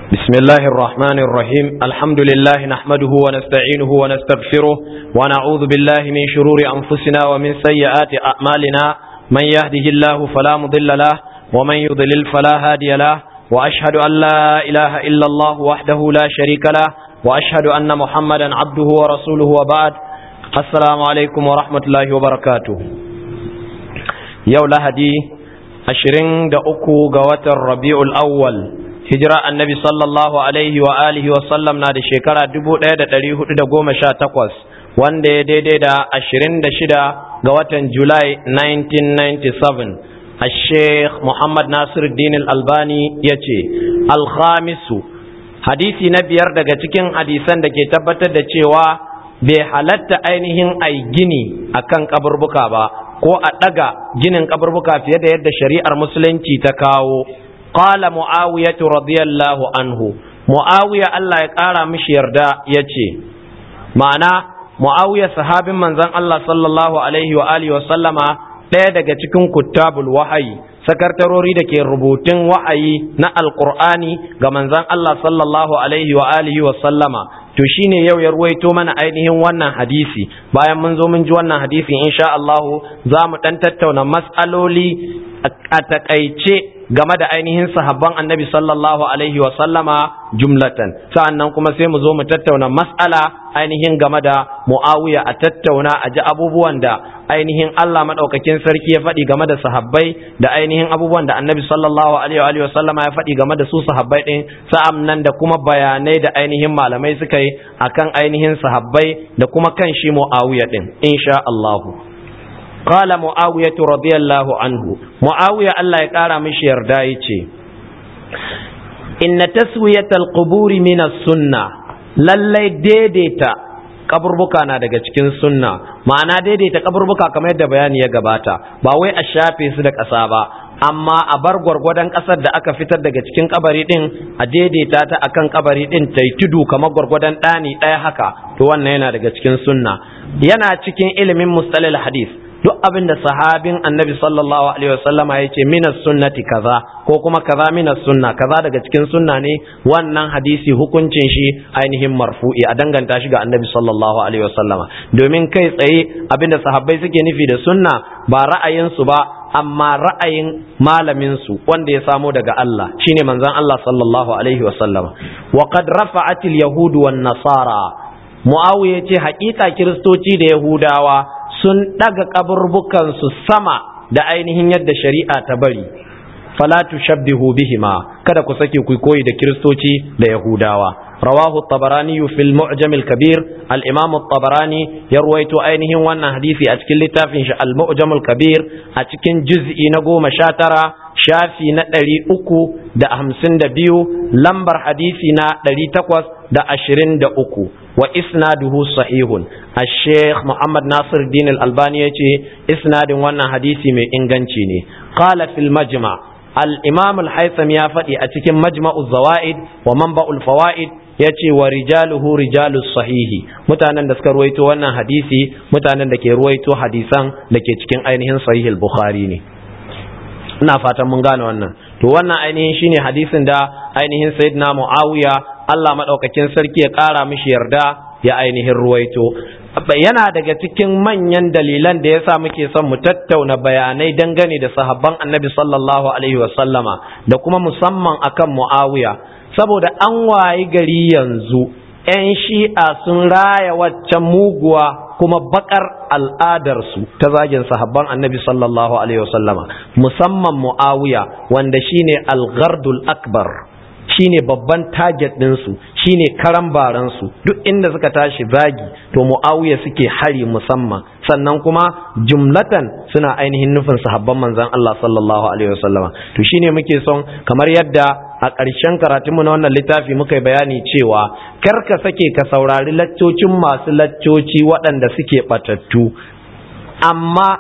بسم الله الرحمن الرحيم الحمد لله نحمده ونستعينه ونستغفره ونعوذ بالله من شرور أنفسنا ومن سيئات أعمالنا من يهده الله فلا مضل له ومن يضلل فلا هادي له وأشهد أن لا إله إلا الله وحده لا شريك له وأشهد أن محمدا عبده ورسوله وبعد السلام عليكم ورحمة الله وبركاته يوم لهدي ashirin da uku ga watan rabi'ul awwal hijira annabi sallallahu alaihi wa alihi wa sallam na da shekara dubu ɗaya da ɗari hudu da goma sha takwas wanda ya daidai da ashirin da shida ga watan julai 1997 a sheikh muhammad nasiruddin albani ya ce alhamisu hadisi na biyar daga cikin hadisan da ke tabbatar da cewa bai halatta ainihin ai gini akan kaburbuka ba ko a ɗaga ginin kaburbuka fiye da yadda shari'ar musulunci ta kawo qala muawiya radiyallahu anhu muawiya Allah ya ƙara mishi yarda ya ce ma'ana muawiya sahabin manzon Allah sallallahu alaihi wa alihi wa sallama ɗaya daga cikin kuttabul wahayi sakartarori da ke rubutun wa'ayi na alqur'ani ga manzon Allah sallallahu alaihi wa alihi wa sallama to shine yau ya ruwaito mana ainihin wannan hadisi bayan mun zo mun ji wannan hadisi insha Allah za mu dan tattauna mas'aloli a takaice game da ainihin sahabban annabi sallallahu alaihi wa sallama jumlatan sa'annan kuma sai mu zo mu tattauna mas'ala ainihin game da muawiya a tattauna a ji abubuwan da ainihin Allah madaukakin sarki ya faɗi game da sahabbai da ainihin abubuwan da annabi sallallahu alaihi wa sallama ya faɗi game da su sahabbai din sa'annan da kuma bayanai da ainihin malamai suka yi akan ainihin sahabbai da kuma kan shi muawiya din insha Allah قال معاوية رضي الله عنه معاوية الله يقارى مش يردايتي إن تسوية القبور من السنة للي ديديتا kaburbuka na daga cikin sunna ma'ana daidaita kaburbuka kamar yadda bayani ya gabata ba wai a shafe su da ƙasa ba amma a bar gwargwadon ƙasar da aka fitar daga cikin kabari din a daidaita ta akan kabari din ta yi tudu kamar gwargwadon ɗani ɗaya haka to wannan yana daga cikin sunna yana cikin ilimin mustalil hadis duk abin da sahabin annabi sallallahu alaihi wasallama ya ce minas sunnati kaza ko kuma kaza minas sunna kaza daga cikin sunna ne wannan hadisi hukuncin shi ainihin marfu'i a danganta shi ga annabi sallallahu alaihi wasallama domin kai tsaye abin da sahabbai suke nufi da sunna ba ra'ayinsu ba amma ra'ayin malamin su wanda ya samo daga Allah shine manzon Allah sallallahu alaihi wasallama wa qad rafa'at al-yahud wan nasara muawiya ce haƙiƙa kiristoci da yahudawa sun ɗaga ƙaburbukansu sama da ainihin yadda shari'a ta bari falatu shabbihu bihima kada ku sake ku koyi da kiristoci da yahudawa rawahu tabarani fil mu'jam al kabir al imam tabarani ya ruwaito ainihin wannan hadisi a cikin littafin shi al mu'jam al kabir a cikin juz'i na goma sha tara shafi na ɗari uku da hamsin da biyu lambar hadisi na ɗari takwas da ashirin da uku wa isnaduhu sahihun al-sheikh muhammad nasir din al-albani yace isnadin wannan hadisi mai inganci ne qala fil majma al-imam al-haytham ya faɗi a cikin majma'u zawaid wa manba'ul fawaid yace wa rijaluhu rijalus sahihi mutanen da suka ruwaito wannan hadisi mutanen da ke ruwaito hadisan da ke cikin ainihin sahih al-bukhari ne ina fatan mun gane wannan to wannan ainihin shine hadisin da ainihin sayyidina muawiya Allah madaukakin sarki ya kara mishi yarda ya ainihin ruwaito yana daga cikin manyan dalilan da yasa muke son mu tattauna bayanai dangane da sahabban annabi sallallahu alaihi wasallama da kuma musamman akan muawiya saboda an wayi gari yanzu 'yan shi'a sun raya waccan muguwa kuma bakar al'adarsu ta zagin sahabban annabi sallallahu alaihi wasallama musamman mu'awiya wanda shine al-ghardul akbar shine babban target ɗinsu shine karan baransu duk inda suka tashi zagi to mu'awiya suke hari musamman sannan kuma jumlatan suna ainihin nufin sahabban manzon Allah sallallahu alaihi wasallama to shine muke son kamar yadda a ƙarshen karatunmu na wannan littafi muka yi bayani cewa kar ka sake ka saurari laccocin masu laccoci waɗanda suke ɓatattu amma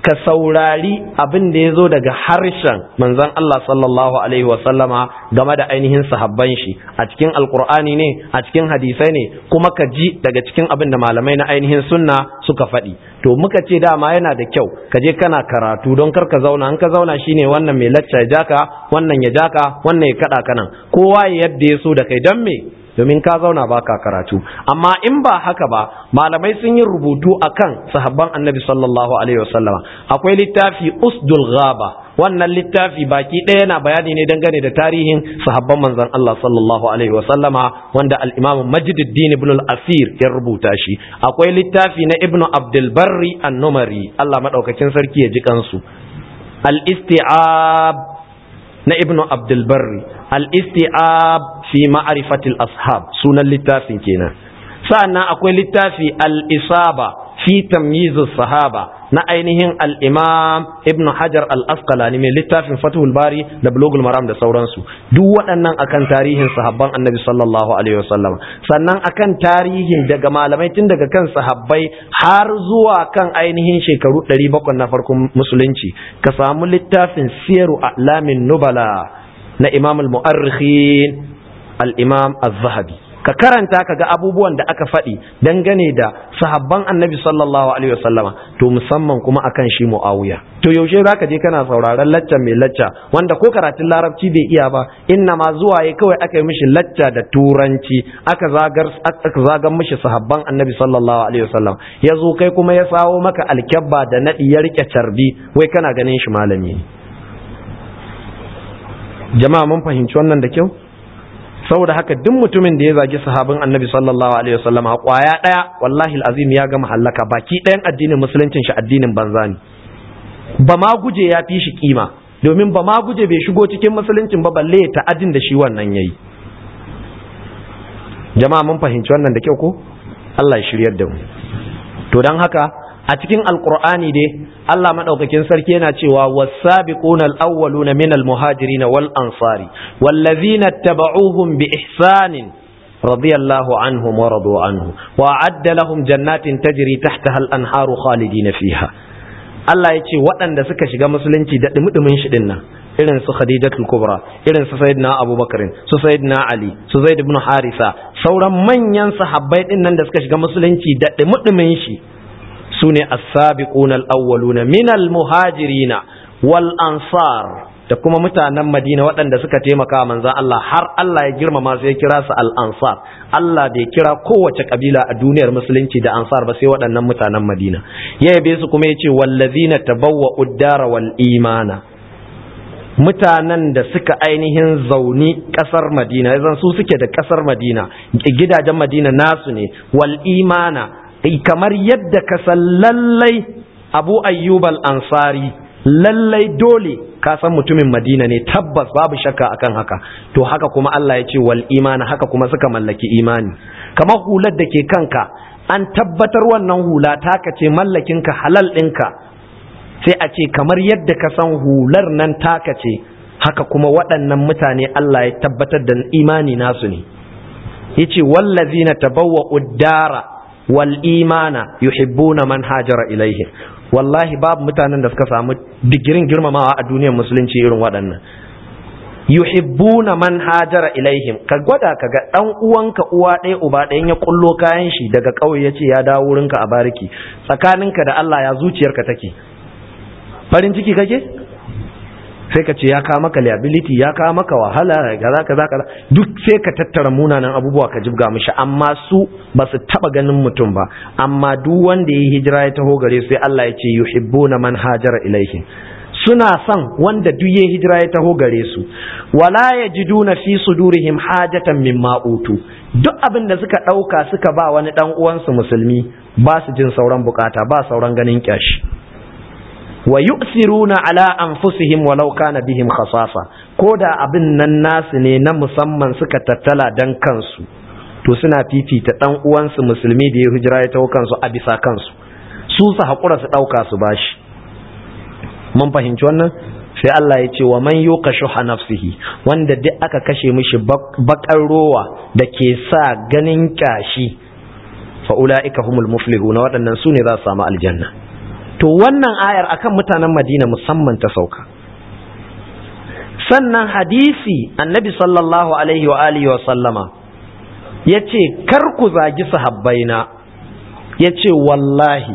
ka saurari abin da ya zo daga harshen manzon Allah sallallahu alaihi wasallama game da ainihin sahabban shi a cikin alkur'ani ne a cikin hadisai ne kuma ka ji daga cikin abin da malamai na ainihin sunna suka faɗi to muka ce dama yana da kyau ka je kana karatu don kar ka zauna in ka zauna shine wannan mai lacca ya jaka wannan ya jaka wannan ya kada kanan kowa yadda ya so da kai don me domin ka zauna baka karatu amma in ba haka ba malamai sun yi rubutu akan sahabban annabi sallallahu alaihi wasallama akwai littafi usdul ghaba wannan littafi baki ɗaya yana bayani ne dangane da tarihin sahabban manzon Allah sallallahu alaihi wasallama wanda al-imam Majduddin ibn al-Asir ya rubuta shi akwai littafi na ibnu Abdul Barri an-Numari Allah madaukakin sarki ya ji kansu al-isti'ab na ibnu Abdul Barri al-isti'ab fi ma'arifatil ashab sunan littafin kenan sa'annan akwai littafi al-isaba fi tamyizus sahaba na ainihin al-imam ibn hajar al-asqalani mai littafin fathul bari da bulugul maram da sauransu duk waɗannan akan tarihin sahabban annabi sallallahu alaihi wasallam sannan akan tarihin daga malamai tun daga kan sahabbai har zuwa kan ainihin shekaru 700 na farkon musulunci ka samu littafin siyaru a'lamin nubala na imam al-mu'arrikhin al-imam az-zahabi ka karanta ka ga abubuwan da aka faɗi dangane da sahabban annabi sallallahu alaihi wasallama to musamman kuma akan shi muawiya to yaushe zaka je kana sauraron lacca mai lacca wanda ko karatun larabci bai iya ba inna ma zuwa ya kawai aka yi mishi lacca da turanci aka zagar aka zagar mishi sahabban annabi sallallahu alaihi wasallam ya zo kai kuma ya sawo maka alkyabba da nadi ya rike carbi wai kana ganin shi malami jama'a mun fahimci wannan da kyau saboda haka duk mutumin da ya zagi sahabin annabi sallallahu alaihi wasallam a kwaya daya wallahi alazim ya gama hallaka baki ɗayan addinin musuluncin shi addinin banza ne ba ma guje ya fi shi kima domin ba ma guje bai shigo cikin musuluncin ba balle ya ta'addin da shi wannan yayi jama'a mun fahimci wannan da kyau ko Allah ya shiryar da mu to dan haka a cikin alkur'ani dai Allah madaukakin sarki yana cewa was-sabiquna al-awwaluna min al-muhajirin wal ansari wallazina tabauhum bi ihsanin radiyallahu anhum wa radu anhu wa adda lahum jannatin tajri tahtaha al-anharu khalidina fiha Allah ya ce waɗanda suka shiga musulunci da dumudumin shi dinnan irin su Khadijatul Kubra irin su Sayyidina Abubakar su Sayyidina Ali su Zaid ibn Harisa sauran manyan sahabbai dinnan da suka shiga musulunci da dumudumin shi su ne as-sabiquna al-awwaluna min al-muhajirina wal ansar da kuma mutanen Madina waɗanda suka taimaka manzon Allah har Allah ya girmama su ya kira su al-ansar Allah bai kira kowace kabila a duniyar musulunci da ansar ba sai waɗannan mutanen Madina ya yabe su kuma yace wallazina tabawwa'u ad-dara wal imana mutanen da suka ainihin zauni kasar Madina zan su suke da kasar Madina gidajen Madina nasu ne wal imana kamar yadda ka san lallai abu ayyub al-ansari lallai dole ka san mutumin madina ne tabbas babu shakka akan haka to haka kuma Allah ya ce wal imana haka kuma suka mallaki imani kamar hular da ke kanka an tabbatar wannan hula taka ce mallakinka halal ɗinka sai a ce kamar yadda ka san hular nan taka ce haka kuma waɗannan mutane Allah ya tabbatar da imani nasu ne yace wallazina tabawwa'u dara wal imana yuhibbuna man hajara ilaihim wallahi babu mutanen da suka samu digirin girmamawa a duniyar musulunci irin waɗannan yuhibbuna man hajara ilaihim ka gwada ka ga dan uwanka uwa ɗaya uba ɗayan ya kullo kayan shi daga ƙauye yace ya dawo wurinka a bariki tsakaninka da Allah ya zuciyarka take farin ciki kake sai ka ce ya kawo maka liability ya kawo maka wahala kaza kaza kaza duk sai ka tattara munanan abubuwa ka jibga mishi amma su ba su taba ganin mutum ba amma duk wanda ya hijira ya taho gare sai Allah ya ce yuhibbuna man hajara ilaihim suna son wanda duk ya hijira ya taho gare su wala yajiduna fi sudurihim hajatan mimma utu duk abin da suka dauka suka ba wani dan uwansu musulmi ba su jin sauran bukata ba sauran ganin kyashi wa yu'siruna ala anfusihim walau kana bihim khasasa ko da abin nan nasu ne na musamman suka tattala dan kansu to suna fifita dan uwansu musulmi da ya hijira ya tawo kansu a bisa kansu su su hakura su dauka su bashi mun fahimci wannan sai Allah ya ce wa man yuka shuha nafsihi wanda duk aka kashe mishi bakar rowa da ke sa ganin kyashi fa ulaika humul muflihuna waɗannan su ne za su samu aljanna to wannan ayar akan mutanen madina musamman ta sauka sannan hadisi annabi sallallahu alaihi wa alihi wa sallama ya ce kar ku zagi sahabbaina ya ce wallahi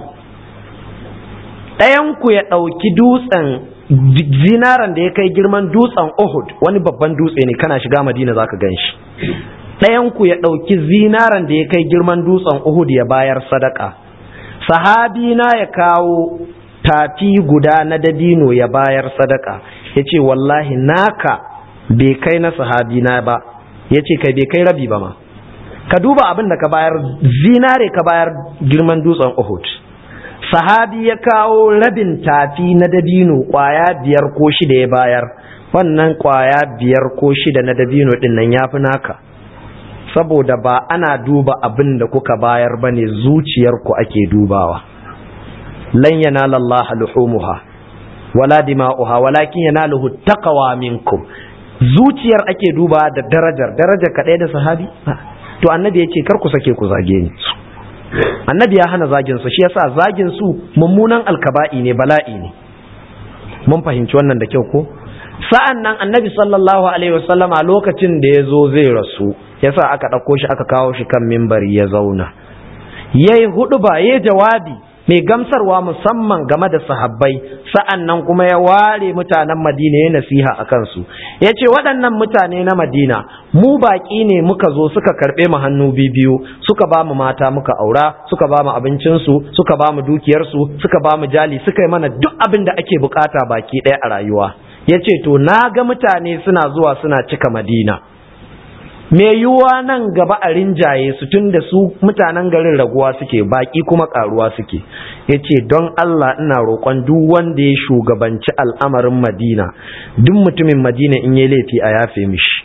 ɗayanku ya ɗauki dutsen zinaran da ya kai girman dutsen Uhud wani babban dutse ne kana shiga madina za ka gan shi ɗayanku ya ɗauki zinaran da ya kai girman dutsen Uhud ya bayar sadaka sahabi na ya kawo tafi guda na dabino ya bayar sadaka ya ce wallahi naka bai kai na sahabi na ba ya ce kai bai kai rabi ba ma ka duba abin da ka bayar zinare ka bayar girman dutsen Uhud sahabi ya kawo rabin tafi na dabino kwaya biyar ko shida ya bayar wannan kwaya biyar ko shida na dabino din nan ya fi naka saboda ba ana duba abin da kuka bayar ba ne zuciyarku ake dubawa lan yanala Allah luhumuha wala dima'uha walakin yanaluhu taqwa minkum zuciyar ake duba da darajar darajar kaɗai da sahabi to annabi ya ce kar ku sake ku zage ni annabi ya hana zagin su shi yasa zagin su mummunan alkaba'i ne bala'i ne mun fahimci wannan da kyau ko sa'an nan annabi sallallahu alaihi wasallam a lokacin da ya zo zai rasu yasa aka ɗauko shi aka kawo shi kan mimbari ya zauna yayi hudu ba yayi jawabi mai gamsarwa musamman game da sahabbai sa'an nan kuma ya ware mutanen madina ya nasiha a kansu ya ce waɗannan mutane na madina mu baƙi ne muka zo suka karɓe mu hannu biyu suka ba mu mata muka aura suka ba mu abincinsu suka ba mu dukiyarsu suka ba mu jali suka yi mana duk abin da ake bukata baki ɗaya a rayuwa ya ce to na ga mutane suna zuwa suna cika madina me yiwuwa nan gaba a rinjaye su tun da su mutanen garin raguwa suke baki kuma karuwa suke ya ce don Allah ina roƙon duk wanda ya shugabanci al'amarin madina duk mutumin madina in yi laifi a yafe mishi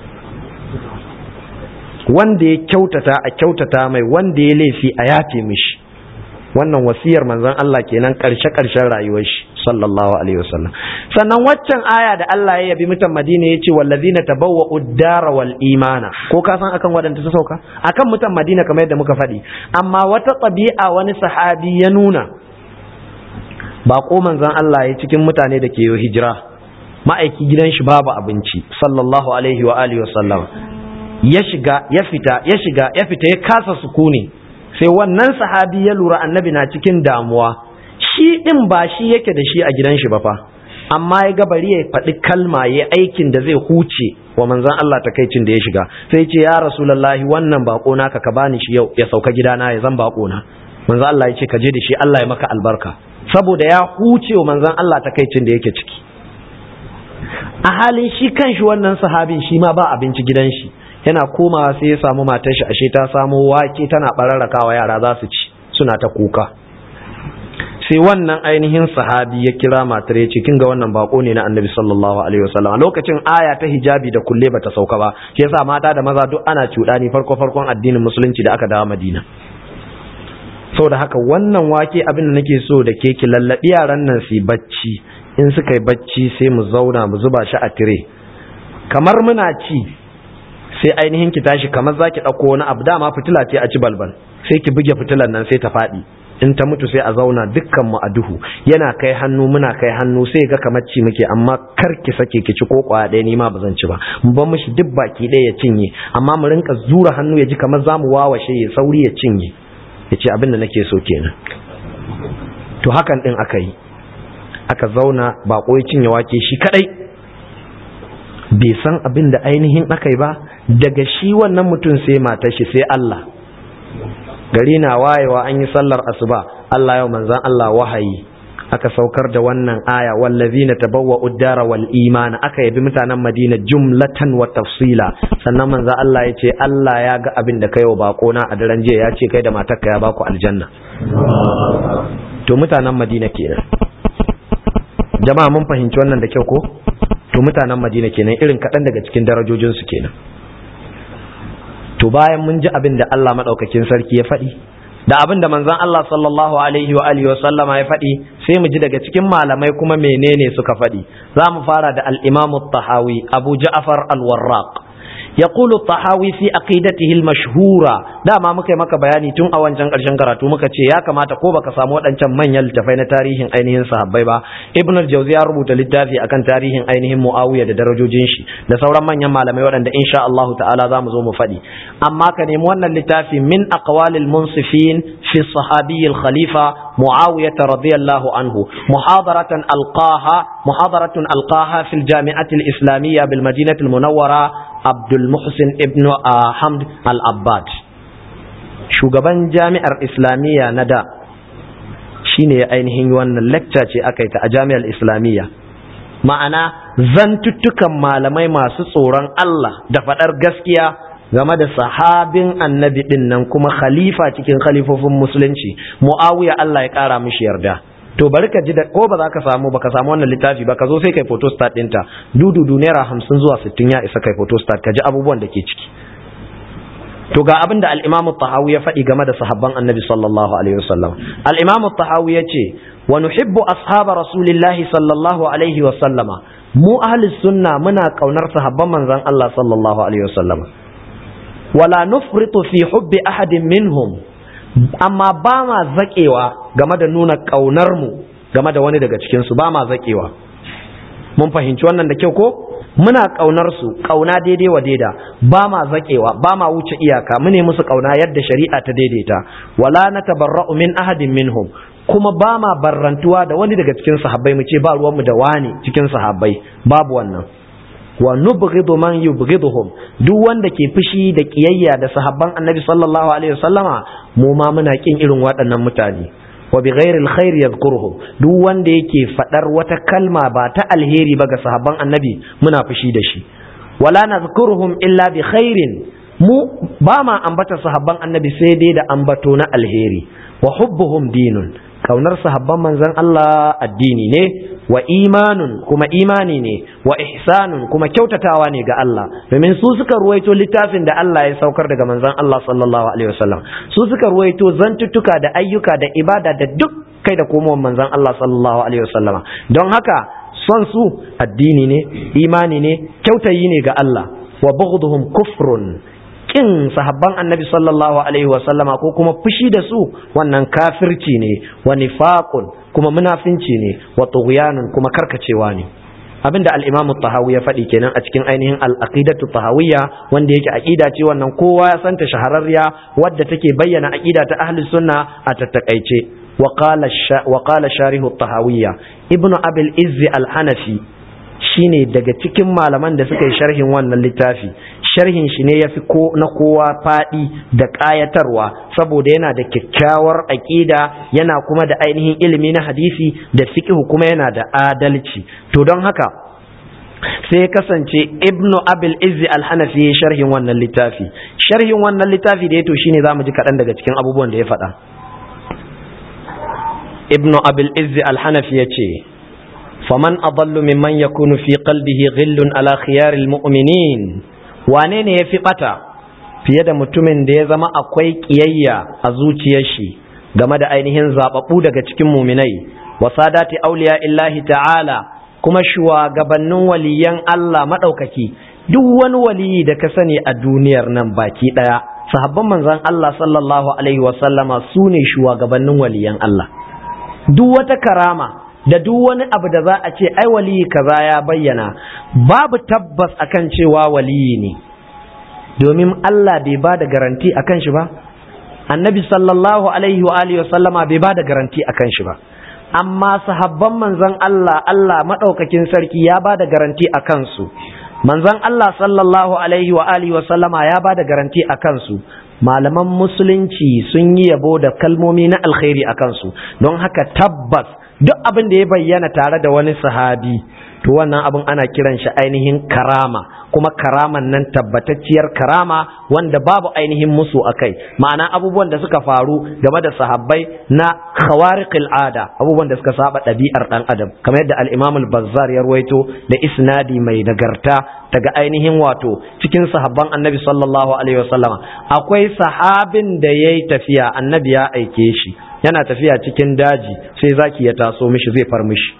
wanda ya kyautata a kyautata mai wanda ya laifi a yafe mishi wannan wasiyar manzon Allah kenan karshe karshen rayuwar shi sallallahu alaihi wasallam sannan waccan aya da Allah ya yabi mutan Madina yace wallazina tabawwa'u ad-dara wal imana ko ka san akan wadanda ta sauka akan mutan Madina kamar yadda muka faɗi amma wata tabi'a wani sahabi ya nuna ba ko manzon Allah ya cikin mutane da ke yi hijira ma'aiki gidan shi babu abinci sallallahu alaihi wa alihi wasallam ya shiga ya fita ya shiga ya fita ya kasa sukuni sai wannan sahabi ya lura annabi na cikin damuwa shi ɗin ba shi yake da shi a gidan shi ba fa amma ya ga bari ya faɗi kalma ya aikin da zai huce wa manzon Allah takaicin da ya shiga sai ce ya rasulullahi wannan bako naka ka bani shi yau ya sauka gidana ya zan bako na manzon Allah ya ce ka je da shi Allah ya maka albarka saboda ya huce wa manzon Allah takaicin da yake ciki a halin shi kanshi wannan sahabin shi ma ba abinci gidan shi yana komawa sai ya samu matar shi ashe ta samo wake tana bararrakawa yara za su ci suna ta kuka sai wannan ainihin sahabi ya kira matar ya ce kin ga wannan bako ne na annabi sallallahu alaihi wasallam a lokacin aya ta hijabi da kulle bata sauka ba shi yasa mata da maza duk ana cuɗani farko farkon addinin musulunci da aka dawo madina saboda haka wannan wake abin da nake so da ke ki lallabi yaran nan su bacci in suka yi bacci sai mu zauna mu zuba shi a tire kamar muna ci sai ainihin ki tashi kamar zaki ɗauko wani abu dama fitila ce a ci balbal sai ki buge fitilar nan sai ta faɗi in ta mutu sai a zauna dukkan mu a duhu yana kai hannu muna kai hannu sai ga kamar ci muke amma kar ki sake ki ci ko kwaya ɗaya ni ma ba zan ci ba mu bar mishi duk baki ɗaya ya cinye amma mu rinka zura hannu ya ji kamar za mu wawashe ya sauri ya cinye ya ce abin da nake so kenan to hakan ɗin aka yi aka zauna baƙo ya cinye wake shi kaɗai bai san abin da ainihin aka yi ba daga shi wannan mutum sai matar shi sai Allah gari na wayewa an yi sallar asuba Allah yau manzan Allah wahayi aka saukar da wannan aya wallazina tabawwa uddara wal imana aka yabi mutanen Madina jumlatan wa tafsila sannan manzan Allah ya ce Allah ya ga abin da kai wa bako na a daren jiya ya ce kai da matarka ya baku aljanna to mutanen Madina kenan jama'a mun fahimci wannan da kyau ko to mutanen Madina kenan irin kaɗan daga cikin darajojinsu kenan to bayan mun ji abin da Allah maɗaukakin sarki ya faɗi da abin da manzon Allah sallallahu alaihi wa alihi wa sallama ya faɗi sai mu ji daga cikin malamai kuma menene suka faɗi za mu fara da al-Imam tahawi Abu Ja'far al-Warraq يقول الطحاوي في عقيدته المشهورة dama muka yi maka bayani tun a wancan ƙarshen karatu muka ce ya kamata ko baka samu waɗancan manyan littafai na tarihin ainihin sahabbai ba ibn al-jawzi ya rubuta littafi akan tarihin ainihin muawiya da darajojin shi da sauran manyan malamai waɗanda insha Allah ta'ala za mu zo mu faɗi amma ka nemi wannan littafi min aqwalil munsifin fi sahabi al-khalifa muawiya radiyallahu anhu muhadaratan alqaha muhadaratun alqaha fil jami'ati al-islamiyya bil madinati al-munawwara abdul muhsin ibn hamd al-abbad shugaban jami'ar islamiyya na da shine ya ainihin wannan lecture ce aka yi ta a jami'ar islamiyya ma'ana zantuttukan malamai masu tsoron Allah da faɗar gaskiya game da sahabin annabi ɗin nan kuma khalifa cikin khalifofin musulunci mu'awiya Allah ya ƙara mishi yarda to bari ka ji da ko ba za ka samu ba ka samu wannan littafi ba ka zo sai kai photostat ɗinta dududu naira hamsin zuwa sittin ya isa kai photostat ka ji abubuwan da ke ciki to ga abin da al-Imam tahawi ya faɗi game da sahabban Annabi sallallahu alaihi wasallam al-Imam tahawi ya ce wa nuhibbu ashaba rasulillahi sallallahu alaihi wasallama mu ahli sunna muna kaunar sahabban manzon Allah sallallahu alaihi wasallam wala nufritu fi hubbi ahadin minhum amma ba ma zakewa game da nuna kaunar mu game da wani daga cikin su ba ma zakewa mun fahimci wannan da kyau ko muna ƙaunar su ƙauna daidai wa daida ba ma zaƙewa ba ma wuce iyaka mu ne musu ƙauna yadda shari'a ta daidaita wala na tabarra'u min ahadin minhum kuma ba ma barrantuwa da wani daga cikin sahabbai mu ce ba ruwanmu da wani cikin sahabbai babu wannan wa nubghidu man yubghiduhum duk wanda ke fushi da kiyayya da sahabban annabi sallallahu alaihi wasallama mu ma muna kin irin waɗannan mutane wa bi ghairi alkhair yadhkuruhum duk wanda yake fadar wata kalma ba ta alheri ba ga sahabban annabi muna fushi da shi wala nadhkuruhum illa bi khairin mu ba ma ambata sahabban annabi sai dai da ambato na alheri wa hubbuhum dinun kaunar sahabban manzon Allah addini ne wa imanun kuma imani ne wa ihsanun kuma kyautatawa ne ga Allah domin su suka ruwaito littafin da Allah ya saukar daga manzon Allah sallallahu alaihi wasallam su suka ruwaito zantuttuka da ayyuka da ibada da duk kai da komowar manzon Allah sallallahu alaihi wasallama don haka son su addini ne imani ne kyautayi ne ga Allah wa bughdhum kufrun kin sahabban annabi sallallahu alaihi wasallama ko kuma fushi da su wannan kafirci ne wa nifaqun kuma munafinci ne wa tughyanun kuma karkacewa ne abinda al-Imam tahawi ya faɗi kenan a cikin ainihin al-aqidatu tahawiyya wanda yake aqida ce wannan kowa ya santa shahararriya wadda take bayyana aqida ta ahli sunna a tattakaice wa qala wa qala sharihu tahawiyya ibnu abil izzi al-hanafi shine daga cikin malaman da suka yi sharhin wannan littafi sharhin shi ne ya fi na kowa faɗi da ƙayatarwa saboda yana da kyakkyawar aƙida yana kuma da ainihin ilimi na hadisi da fiqh kuma yana da adalci to don haka sai ya kasance ibnu abil izzi al-hanafi ya sharhin wannan littafi sharhin wannan littafi da ya to shine zamu ji kaɗan daga cikin abubuwan da ya faɗa ibnu abil izzi al-hanafi ya ce faman adallu mimman yakunu fi qalbihi ghillun ala khiyaril mu'minin wane ne ya fi ɓata fiye da mutumin da ya zama akwai ƙiyayya a zuciyar shi game da ainihin zaɓaɓɓu daga cikin muminai wa sadati auliya illahi ta'ala kuma shugabannin waliyan Allah maɗaukaki duk wani waliyi da ka sani a duniyar nan baki ɗaya sahabban manzon Allah sallallahu alaihi wasallama su ne shugabannin waliyan Allah duk wata karama da duk wani abu da za a ce ai waliyi kaza ya bayyana babu tabbas akan cewa waliyi ne domin Allah bai ba da garanti akan shi ba annabi sallallahu alaihi wa alihi sallama bai ba da garanti akan shi ba amma sahabban manzon Allah Allah madaukakin sarki ya ba da garanti akan su manzon Allah sallallahu alaihi wa alihi sallama ya ba da garanti akan su malaman musulunci sun yi yabo da kalmomi na alkhairi akan su don haka tabbas duk abin da ya bayyana tare da wani sahabi to wannan abin ana kiran shi ainihin karama kuma karaman nan tabbatacciyar karama wanda babu ainihin musu akai ma'ana abubuwan da suka faru game da sahabbai na khawariqil ada abubuwan da suka saba ɗabi'ar ɗan adam kamar yadda al-Imam al-Bazzar ya ruwaito da isnadi mai nagarta daga ainihin wato cikin sahabban Annabi sallallahu alaihi wasallama akwai sahabin da yayi tafiya Annabi ya aike shi yana tafiya cikin daji sai zaki ya taso mishi zai far mishi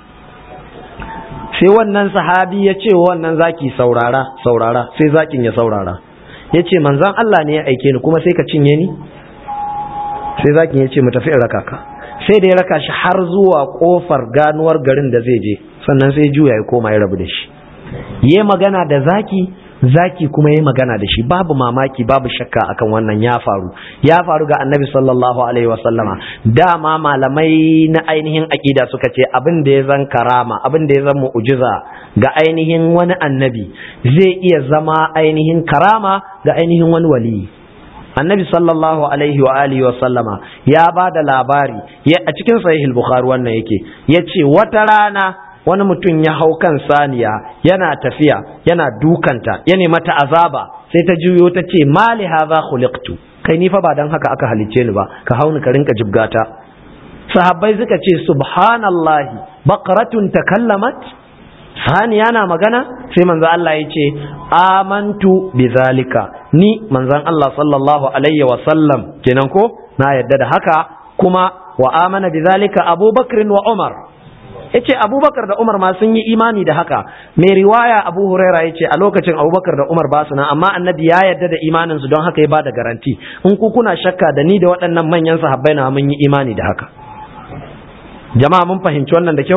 sai wannan sahabi ya ce wannan zaki saurara saurara sai zakin ya saurara yace manzon Allah ne ya aike ni kuma sai ka cinye ni sai zakin yace mu tafi in raka ka sai da ya raka shi har zuwa kofar ganuwar garin da zai je sannan sai juya ya koma ya rabu da shi yi magana da zaki zaki kuma yi magana da shi babu mamaki babu shakka akan wannan ya faru ya faru ga annabi sallallahu alaihi wasallama dama malamai na ainihin aƙida suka ce abin da ya zan karama abin da ya zan mu'jiza ga ainihin wani annabi zai iya zama ainihin karama ga ainihin wani waliyi annabi sallallahu alaihi wa alihi wa sallama ya ba da labari a cikin sahih bukhari wannan yake yace wata rana wani mutum ya hau kan saniya yana tafiya yana dukanta ya mata azaba sai ta juyo ta ce mali hadha khuliqtu kai ni fa ba dan haka aka halicce ni ba ka hauni ka rinka jibgata sahabbai suka ce subhanallahi baqaratun takallamat saniya na magana sai manzo Allah ya ce amantu bizalika ni manzon Allah sallallahu alaihi wa sallam kenan ko na yadda da haka kuma wa amana bizalika abubakar wa umar yace abubakar da umar ma sun yi imani da haka mai riwaya abu huraira yace a lokacin abubakar da umar ba su nan amma annabi ya yarda da imanin su don haka ya bada garanti in ku kuna shakka da ni da waɗannan manyan sahabbai na mun yi imani da haka jama'a mun fahimci wannan da kyau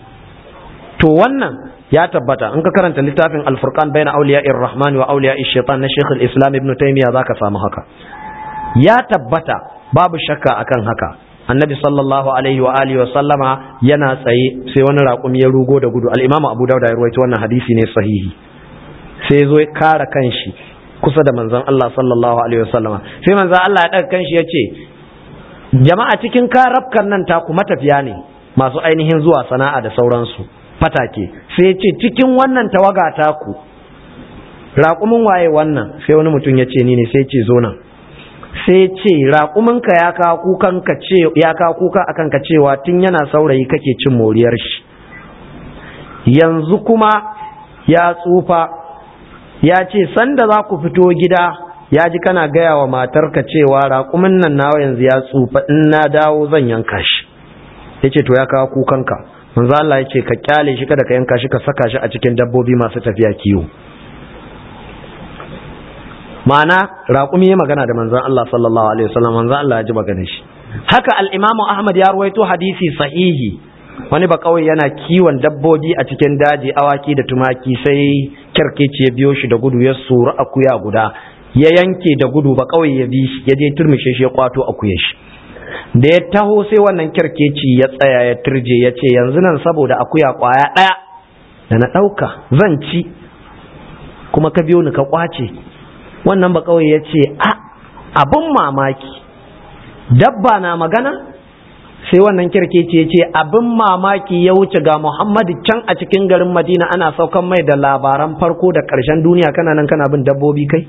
to wannan ya tabbata in ka karanta littafin al-furqan baina awliya'ir rahman wa awliya'ir shaitan na Sheikh al-Islam Ibn Taymiyyah zaka samu haka ya tabbata babu shakka akan haka annabi sallallahu alaihi wa alihi wa sallama yana tsaye sai wani raƙumi ya rugo da gudu al-imamu abu dauda ya rawaito wannan hadisi ne sahihi sai zo ya kara kanshi kusa da manzon Allah sallallahu alaihi wa sallama sai manzon Allah ya daga kanshi ya ce jama'a cikin karafkan nan taku matafiya ne masu ainihin zuwa sana'a da sauransu fatake sai ya ce cikin wannan tawaga taku raƙumin waye wannan sai wani mutum ya ce ni ne sai ya ce zo nan sai ce raƙuminka ya kawo kukan ka ce ya kawo kuka akan ka cewa tun yana saurayi kake cin moriyar shi yanzu kuma ya tsufa ya ce sanda za ku fito gida ya ji kana gaya wa matarka cewa raƙumin nan nawa yanzu ya tsufa in na dawo zan yanka shi ya ce to ya kawo kukanka manzo Allah ya ce ka kyale shi kada ka yanka shi ka saka shi a cikin dabbobi masu tafiya kiwo ma'ana raƙumi ya magana da manzon Allah sallallahu alaihi wasallam manzon Allah ya ji maganar shi haka al-Imam Ahmad ya ruwaito hadisi sahihi wani ba kawai yana kiwon dabbobi a cikin daji awaki da tumaki sai kyarkeci ya biyo shi da gudu ya suru akuya guda ya yanke da gudu ba kawai ya bi shi ya je turmishe shi ya kwato akuyar shi da ya taho sai wannan kyarkeci ya tsaya ya turje ya ce yanzu nan saboda akuya kwaya ɗaya da na ɗauka zan ci kuma ka biyo ni ka kwace wannan ba kawai ya ce a abin mamaki dabba na magana sai wannan kirkeci ya ce abin mamaki ya wuce ga muhammadu can a cikin garin madina ana saukan mai da labaran farko da ƙarshen duniya kana nan kana bin dabbobi kai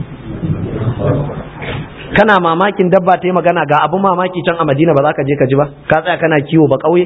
kana mamakin dabba ta yi magana ga abin mamaki can a madina ba za ka je ka ji ba ka tsaya kana kiwo ba ƙauye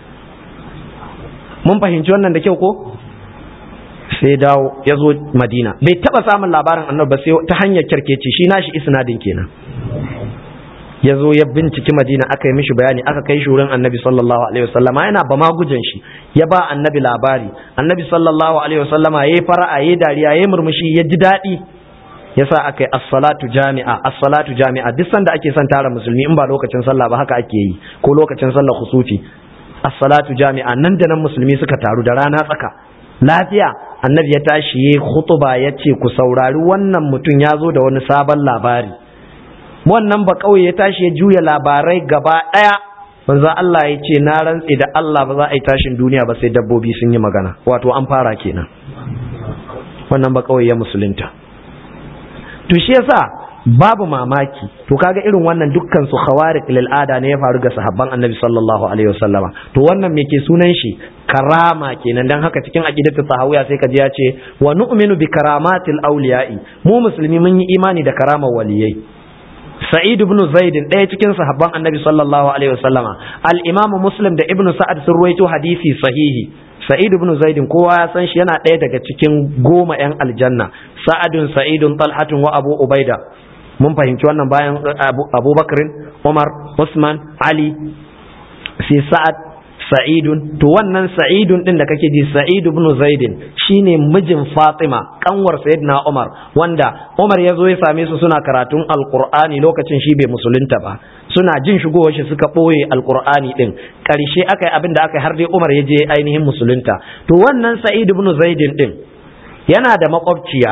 mun fahimci wannan da kyau ko sai dawo ya zo madina bai taba samun labarin annabi ba sai ta hanyar kyarkeci shi nashi isnadin kenan ya zo ya binciki madina aka yi mishi bayani aka kai shi wurin annabi sallallahu alaihi wasallama yana ba magujan shi ya ba annabi labari annabi sallallahu alaihi wasallama yayi fara'a yayi dariya yayi murmushi ya ji daɗi yasa aka yi as-salatu jami'a as-salatu jami'a duk sanda ake son tara musulmi in ba lokacin sallah ba haka ake yi ko lokacin sallah khusufi as-salatu jami'a nan da nan musulmi suka taru da rana tsaka lafiya annabi ya tashi ya khutuba ya ce ku saurari wannan mutum ya zo da wani sabon labari wannan ba kauye ya tashi ya juya labarai gaba ɗaya manzo Allah ya ce na rantse da Allah ba za a yi tashin duniya ba sai dabbobi sun yi magana wato an fara kenan wannan ba kauye ya musulunta to shi yasa babu mamaki to kaga irin wannan dukkan su khawariq lil ada ne ya faru ga sahabban annabi sallallahu alaihi wasallama to wannan me ke sunan shi karama kenan dan haka cikin aqidatu sahawiya sai kaji ya ce wa nu'minu bi karamatil awliya'i mu musulmi mun yi imani da karamar waliyai sa'id ibn zaid ɗaya cikin sahabban annabi sallallahu alaihi wasallama al-imam muslim da ibnu sa'ad sun ruwaito hadisi sahihi sa'id ibn zaid kowa ya san shi yana ɗaya daga cikin goma yan aljanna sa'adun sa'idun talhatun wa abu ubaida mun fahimci wannan bayan abubakar umar usman ali sai sa'ad sa'idun to wannan sa'idun din da kake ji sa'id ibn zaidin shine mijin fatima kanwar sayyidina umar wanda umar ya zo ya same su suna karatun alqur'ani lokacin shi bai musulunta ba suna jin shigowar shi suka ɓoye alkur'ani ɗin ƙarshe aka yi abin da aka yi har dai umar ya je ainihin musulunta to wannan sa'id ibn zaidin ɗin yana da makwabciya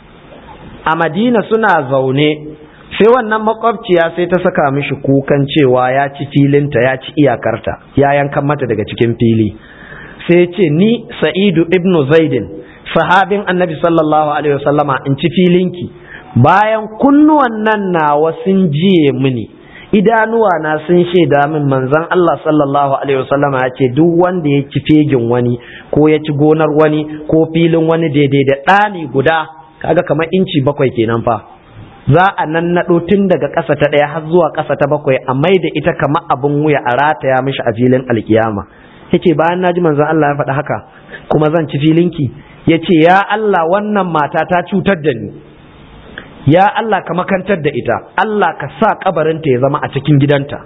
a madina suna zaune sai wannan makwabciya sai ta saka mishi kukan cewa ya ci filinta ya ci iyakarta ya yankan mata daga cikin fili sai ce ni sa'idu ibn zaidin sahabin annabi sallallahu alaihi wasallama in ci filinki bayan kunnuwan nan nawa sun jiye mini idanuwa na sun shaida min manzon Allah sallallahu alaihi wasallam ya ce duk wanda ya ci fegin wani ko ya ci gonar wani ko filin wani daidai da ɗani guda kaga kamar inci bakwai kenan fa za a nan naɗo tun daga ƙasa ta ɗaya har zuwa ƙasa ta bakwai a mai da ita kamar abin wuya a rataya mishi a filin alkiyama yace bayan naji manzon Allah ya faɗi haka kuma zan ci filinki yace ya Allah wannan mata ta cutar da ni ya Allah ka makantar da ita Allah ka sa kabarinta ya zama a cikin gidanta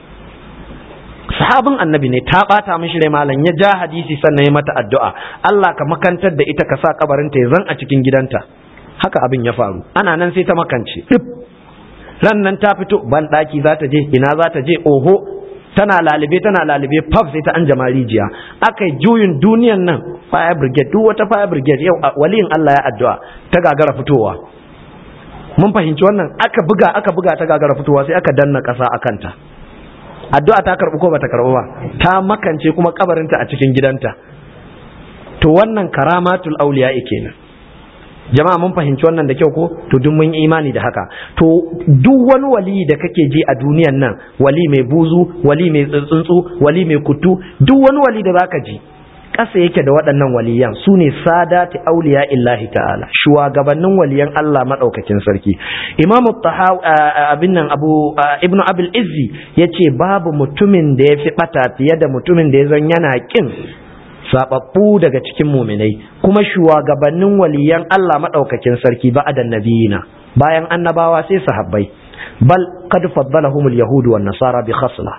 sahabin annabi ne ta bata mishi rai malam ya ja hadisi sannan ya mata addu'a Allah ka makantar da ita ka sa kabarinta ya zan a cikin gidanta haka abin ya faru ana nan sai ta makance dip ran nan ta fito ban daki za ta je ina za ta je oho tana lalibe tana lalibe pub sai ta an jama rijiya aka yi juyin duniyan nan fire brigade duk wata fire brigade yau waliyin Allah ya addu'a ta gagara fitowa mun fahimci wannan aka buga aka buga ta gagara fitowa sai aka danna ƙasa a kanta addu'a ta karɓi ko bata karɓi ba ta makance kuma kabarinta a cikin gidanta to wannan karamatul auliya kenan jama'a mun fahimci wannan da kyau ko to duk mun imani da haka to duk wani wali da kake ji a duniyan nan wali mai buzu wali mai tsuntsu wali mai kutu duk wani wali da zaka ji ƙasa yake da waɗannan waliyan su ne sadati auliya illahi ta'ala shugabannin waliyan Allah maɗaukakin sarki imam abin nan abu ibnu abul izzi ya ce babu mutumin da ya fi ɓata fiye da mutumin da ya zan yana ƙin sababbu daga cikin muminai kuma shugabannin waliyan Allah maɗaukakin sarki ba da nabiyina bayan annabawa sai sahabbai bal qad faddalahumul yahudu wan nasara bi khasla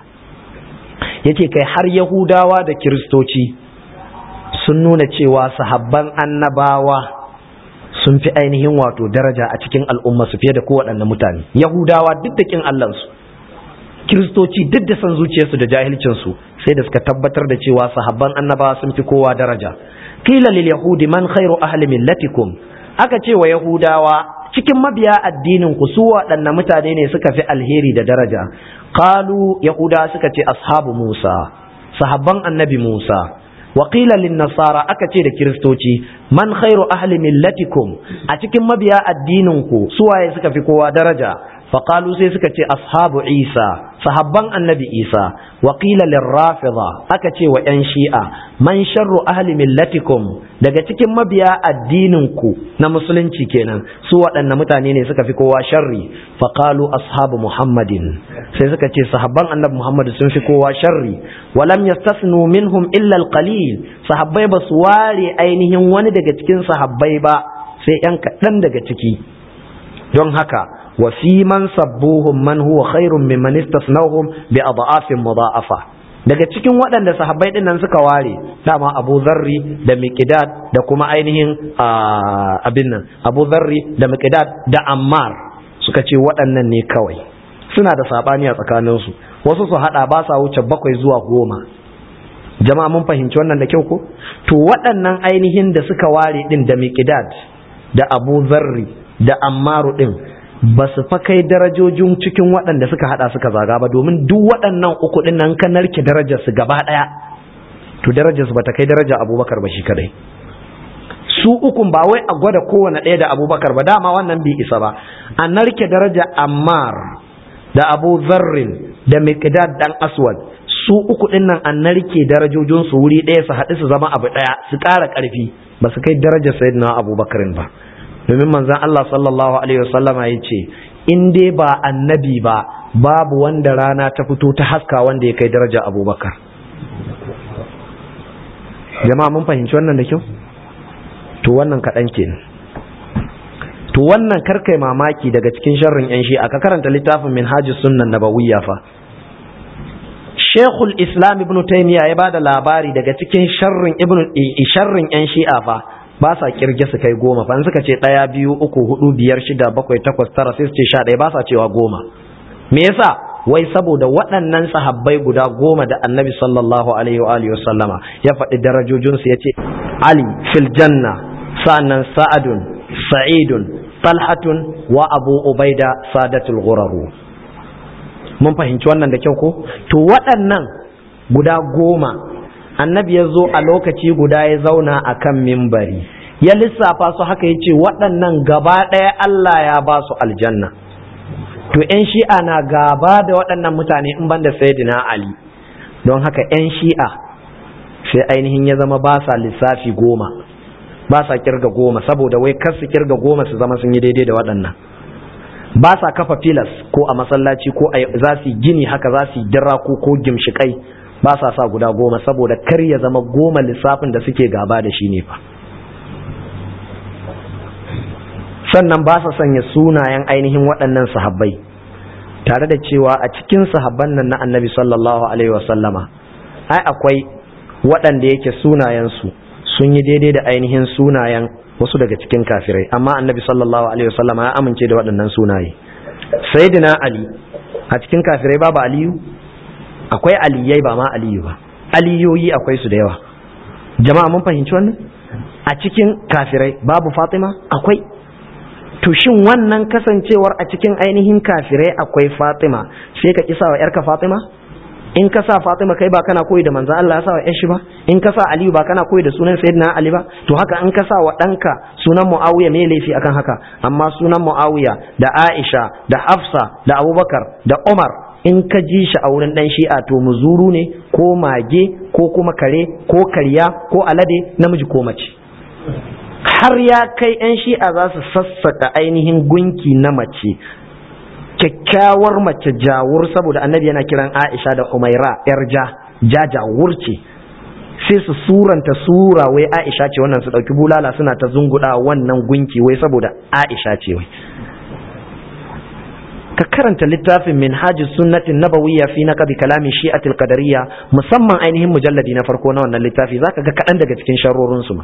yace kai har yahudawa da kiristoci sun nuna cewa sahabban annabawa sun fi ainihin wato daraja a cikin al'umma su fiye da kowaɗanne mutane yahudawa duk da kin allansu kiristoci duk da san zuciyarsu da jahilcinsu sai da suka tabbatar da cewa sahabban annabawa sun fi kowa daraja qila lil yahudi man khairu ahli millatikum aka ce wa yahudawa cikin mabiya addinin ku su waɗanne mutane ne suka fi alheri da daraja qalu yahuda suka ce ashabu musa sahabban annabi musa وقيل للنصارى akace da kiristoci man khairu ahli millatikum a cikin mabiya addininku suwaye suka fi kowa daraja faqalu sai suka ce ashabu isa sahabban annabi isa wa qila lirrafida aka ce wa yan shi'a man sharru ahli millatikum daga cikin mabiya addininku na musulunci kenan su waɗanne mutane ne suka fi kowa sharri faqalu ashabu muhammadin sai suka ce sahabban annabi muhammad sun fi kowa sharri walam yastasnu minhum illa alqalil sahabbai ba su ware ainihin wani daga cikin sahabbai ba sai yan kaɗan daga ciki don haka wa fi man sabbuhum man huwa khairun mimman istasnahum bi adafin mudha'afa daga cikin waɗanda sahabbai din nan suka ware dama Abu Zarri da Miqdad da kuma ainihin abin nan Abu Zarri da Miqdad da Ammar suka ce waɗannan ne kawai suna da sabani a tsakaninsu wasu su hada ba sa wuce bakwai zuwa goma jama'a mun fahimci wannan da kyau ko to waɗannan ainihin da suka ware din da Miqdad da Abu Zarri da Ammaru din ba su fa kai darajojin cikin waɗanda suka hada suka zaga ba domin duk waɗannan uku din nan kan narke darajar su gaba ɗaya to darajar su bata kai daraja Abubakar ba shi kadai su ukun ba wai a gwada kowane ɗaya da Abubakar ba dama wannan bai isa ba a narke daraja Ammar da Abu Zarrin da Miqdad dan Aswad su uku din nan an narke darajojin su wuri ɗaya su haɗu su zama abu ɗaya su ƙara ƙarfi ba su kai darajar Sayyidina Abubakar ba domin manzan Allah sallallahu Alaihi wasallama ya ce in dai ba annabi ba babu wanda rana ta fito ta haska wanda ya kai daraja abubakar jama'a mun fahimci wannan da kyau to wannan kaɗan kenan to wannan karkai mamaki daga cikin sharrin yan shi aka karanta littafin minhajus sunnan nabawiyya fa shekul islam ibn taymiya ya bada labari daga cikin sharrin ibn sharrin yan shi'a fa ba sa kirge su kai goma fa suka ce ɗaya biyu uku hudu biyar shida bakwai takwas tara sai su ce sha ɗaya ba sa cewa goma me yasa wai saboda waɗannan sahabbai guda goma da annabi sallallahu alaihi wa alihi wasallama ya faɗi darajojinsu ya ce ali fil janna sa'annan sa'adun sa'idun talhatun wa abu ubaida sadatul ghuraru mun fahimci wannan da kyau ko to waɗannan guda goma annabi ya zo a lokaci guda ya zauna a kan mimbari ya lissafa su haka ya ce waɗannan gaba ɗaya Allah ya ba su aljanna to 'yan shi'a na gaba da waɗannan mutane in banda sayyidina ali don haka 'yan shi'a sai ainihin ya zama ba sa lissafi goma ba sa kirga goma saboda wai kar su kirga goma su zama sun yi daidai da waɗannan ba sa kafa filas ko a masallaci ko za su gini haka za su yi diraku ko gimshikai ba sa sa guda goma saboda kar ya zama goma lissafin da suke gaba da shi ne fa sannan ba sa sanya sunayen ainihin waɗannan sahabbai tare da cewa a cikin sahabban nan na annabi sallallahu alaihi wasallama ai akwai waɗanda yake sunayensu sun yi daidai da ainihin sunayen wasu daga cikin kafirai amma annabi sallallahu alaihi wasallama ya amince da waɗannan sunaye sayyidina ali a cikin kafirai babu aliyu akwai aliyai ba ma aliyu ba aliyoyi akwai su da yawa jama'a mun fahimci wannan a cikin kafirai babu fatima akwai to shin wannan kasancewar a cikin ainihin kafirai akwai fatima sai ka kisa wa yarka fatima in ka sa fatima kai ba kana koyi da manzon Allah ya sa wa shi ba in ka sa aliyu ba kana koyi da sunan sayyidina ali ba to haka in ka sa wa ɗanka sunan muawiya me laifi akan haka amma sunan muawiya da aisha da hafsa da abubakar da umar in ka ji shi a wurin ɗan shi'a to muzuru ne ko mage ko kuma kare ko karya ko alade namiji ko mace har ya kai 'yan shi'a za su sassaka ainihin gunki na mace kyakkyawar mace jawur saboda annabi yana kiran aisha da umaira yar ja ja jawur ce sai su suranta sura wai aisha ce wannan su ɗauki bulala suna ta zunguɗa wannan gunki wai saboda aisha ce wai ka karanta littafin minhaji sunnatin nabawiyya fi naqdi kalami shi'atil qadariyya musamman ainihin mujalladi na farko na wannan littafi zaka ga kaɗan daga cikin sharrorin su ma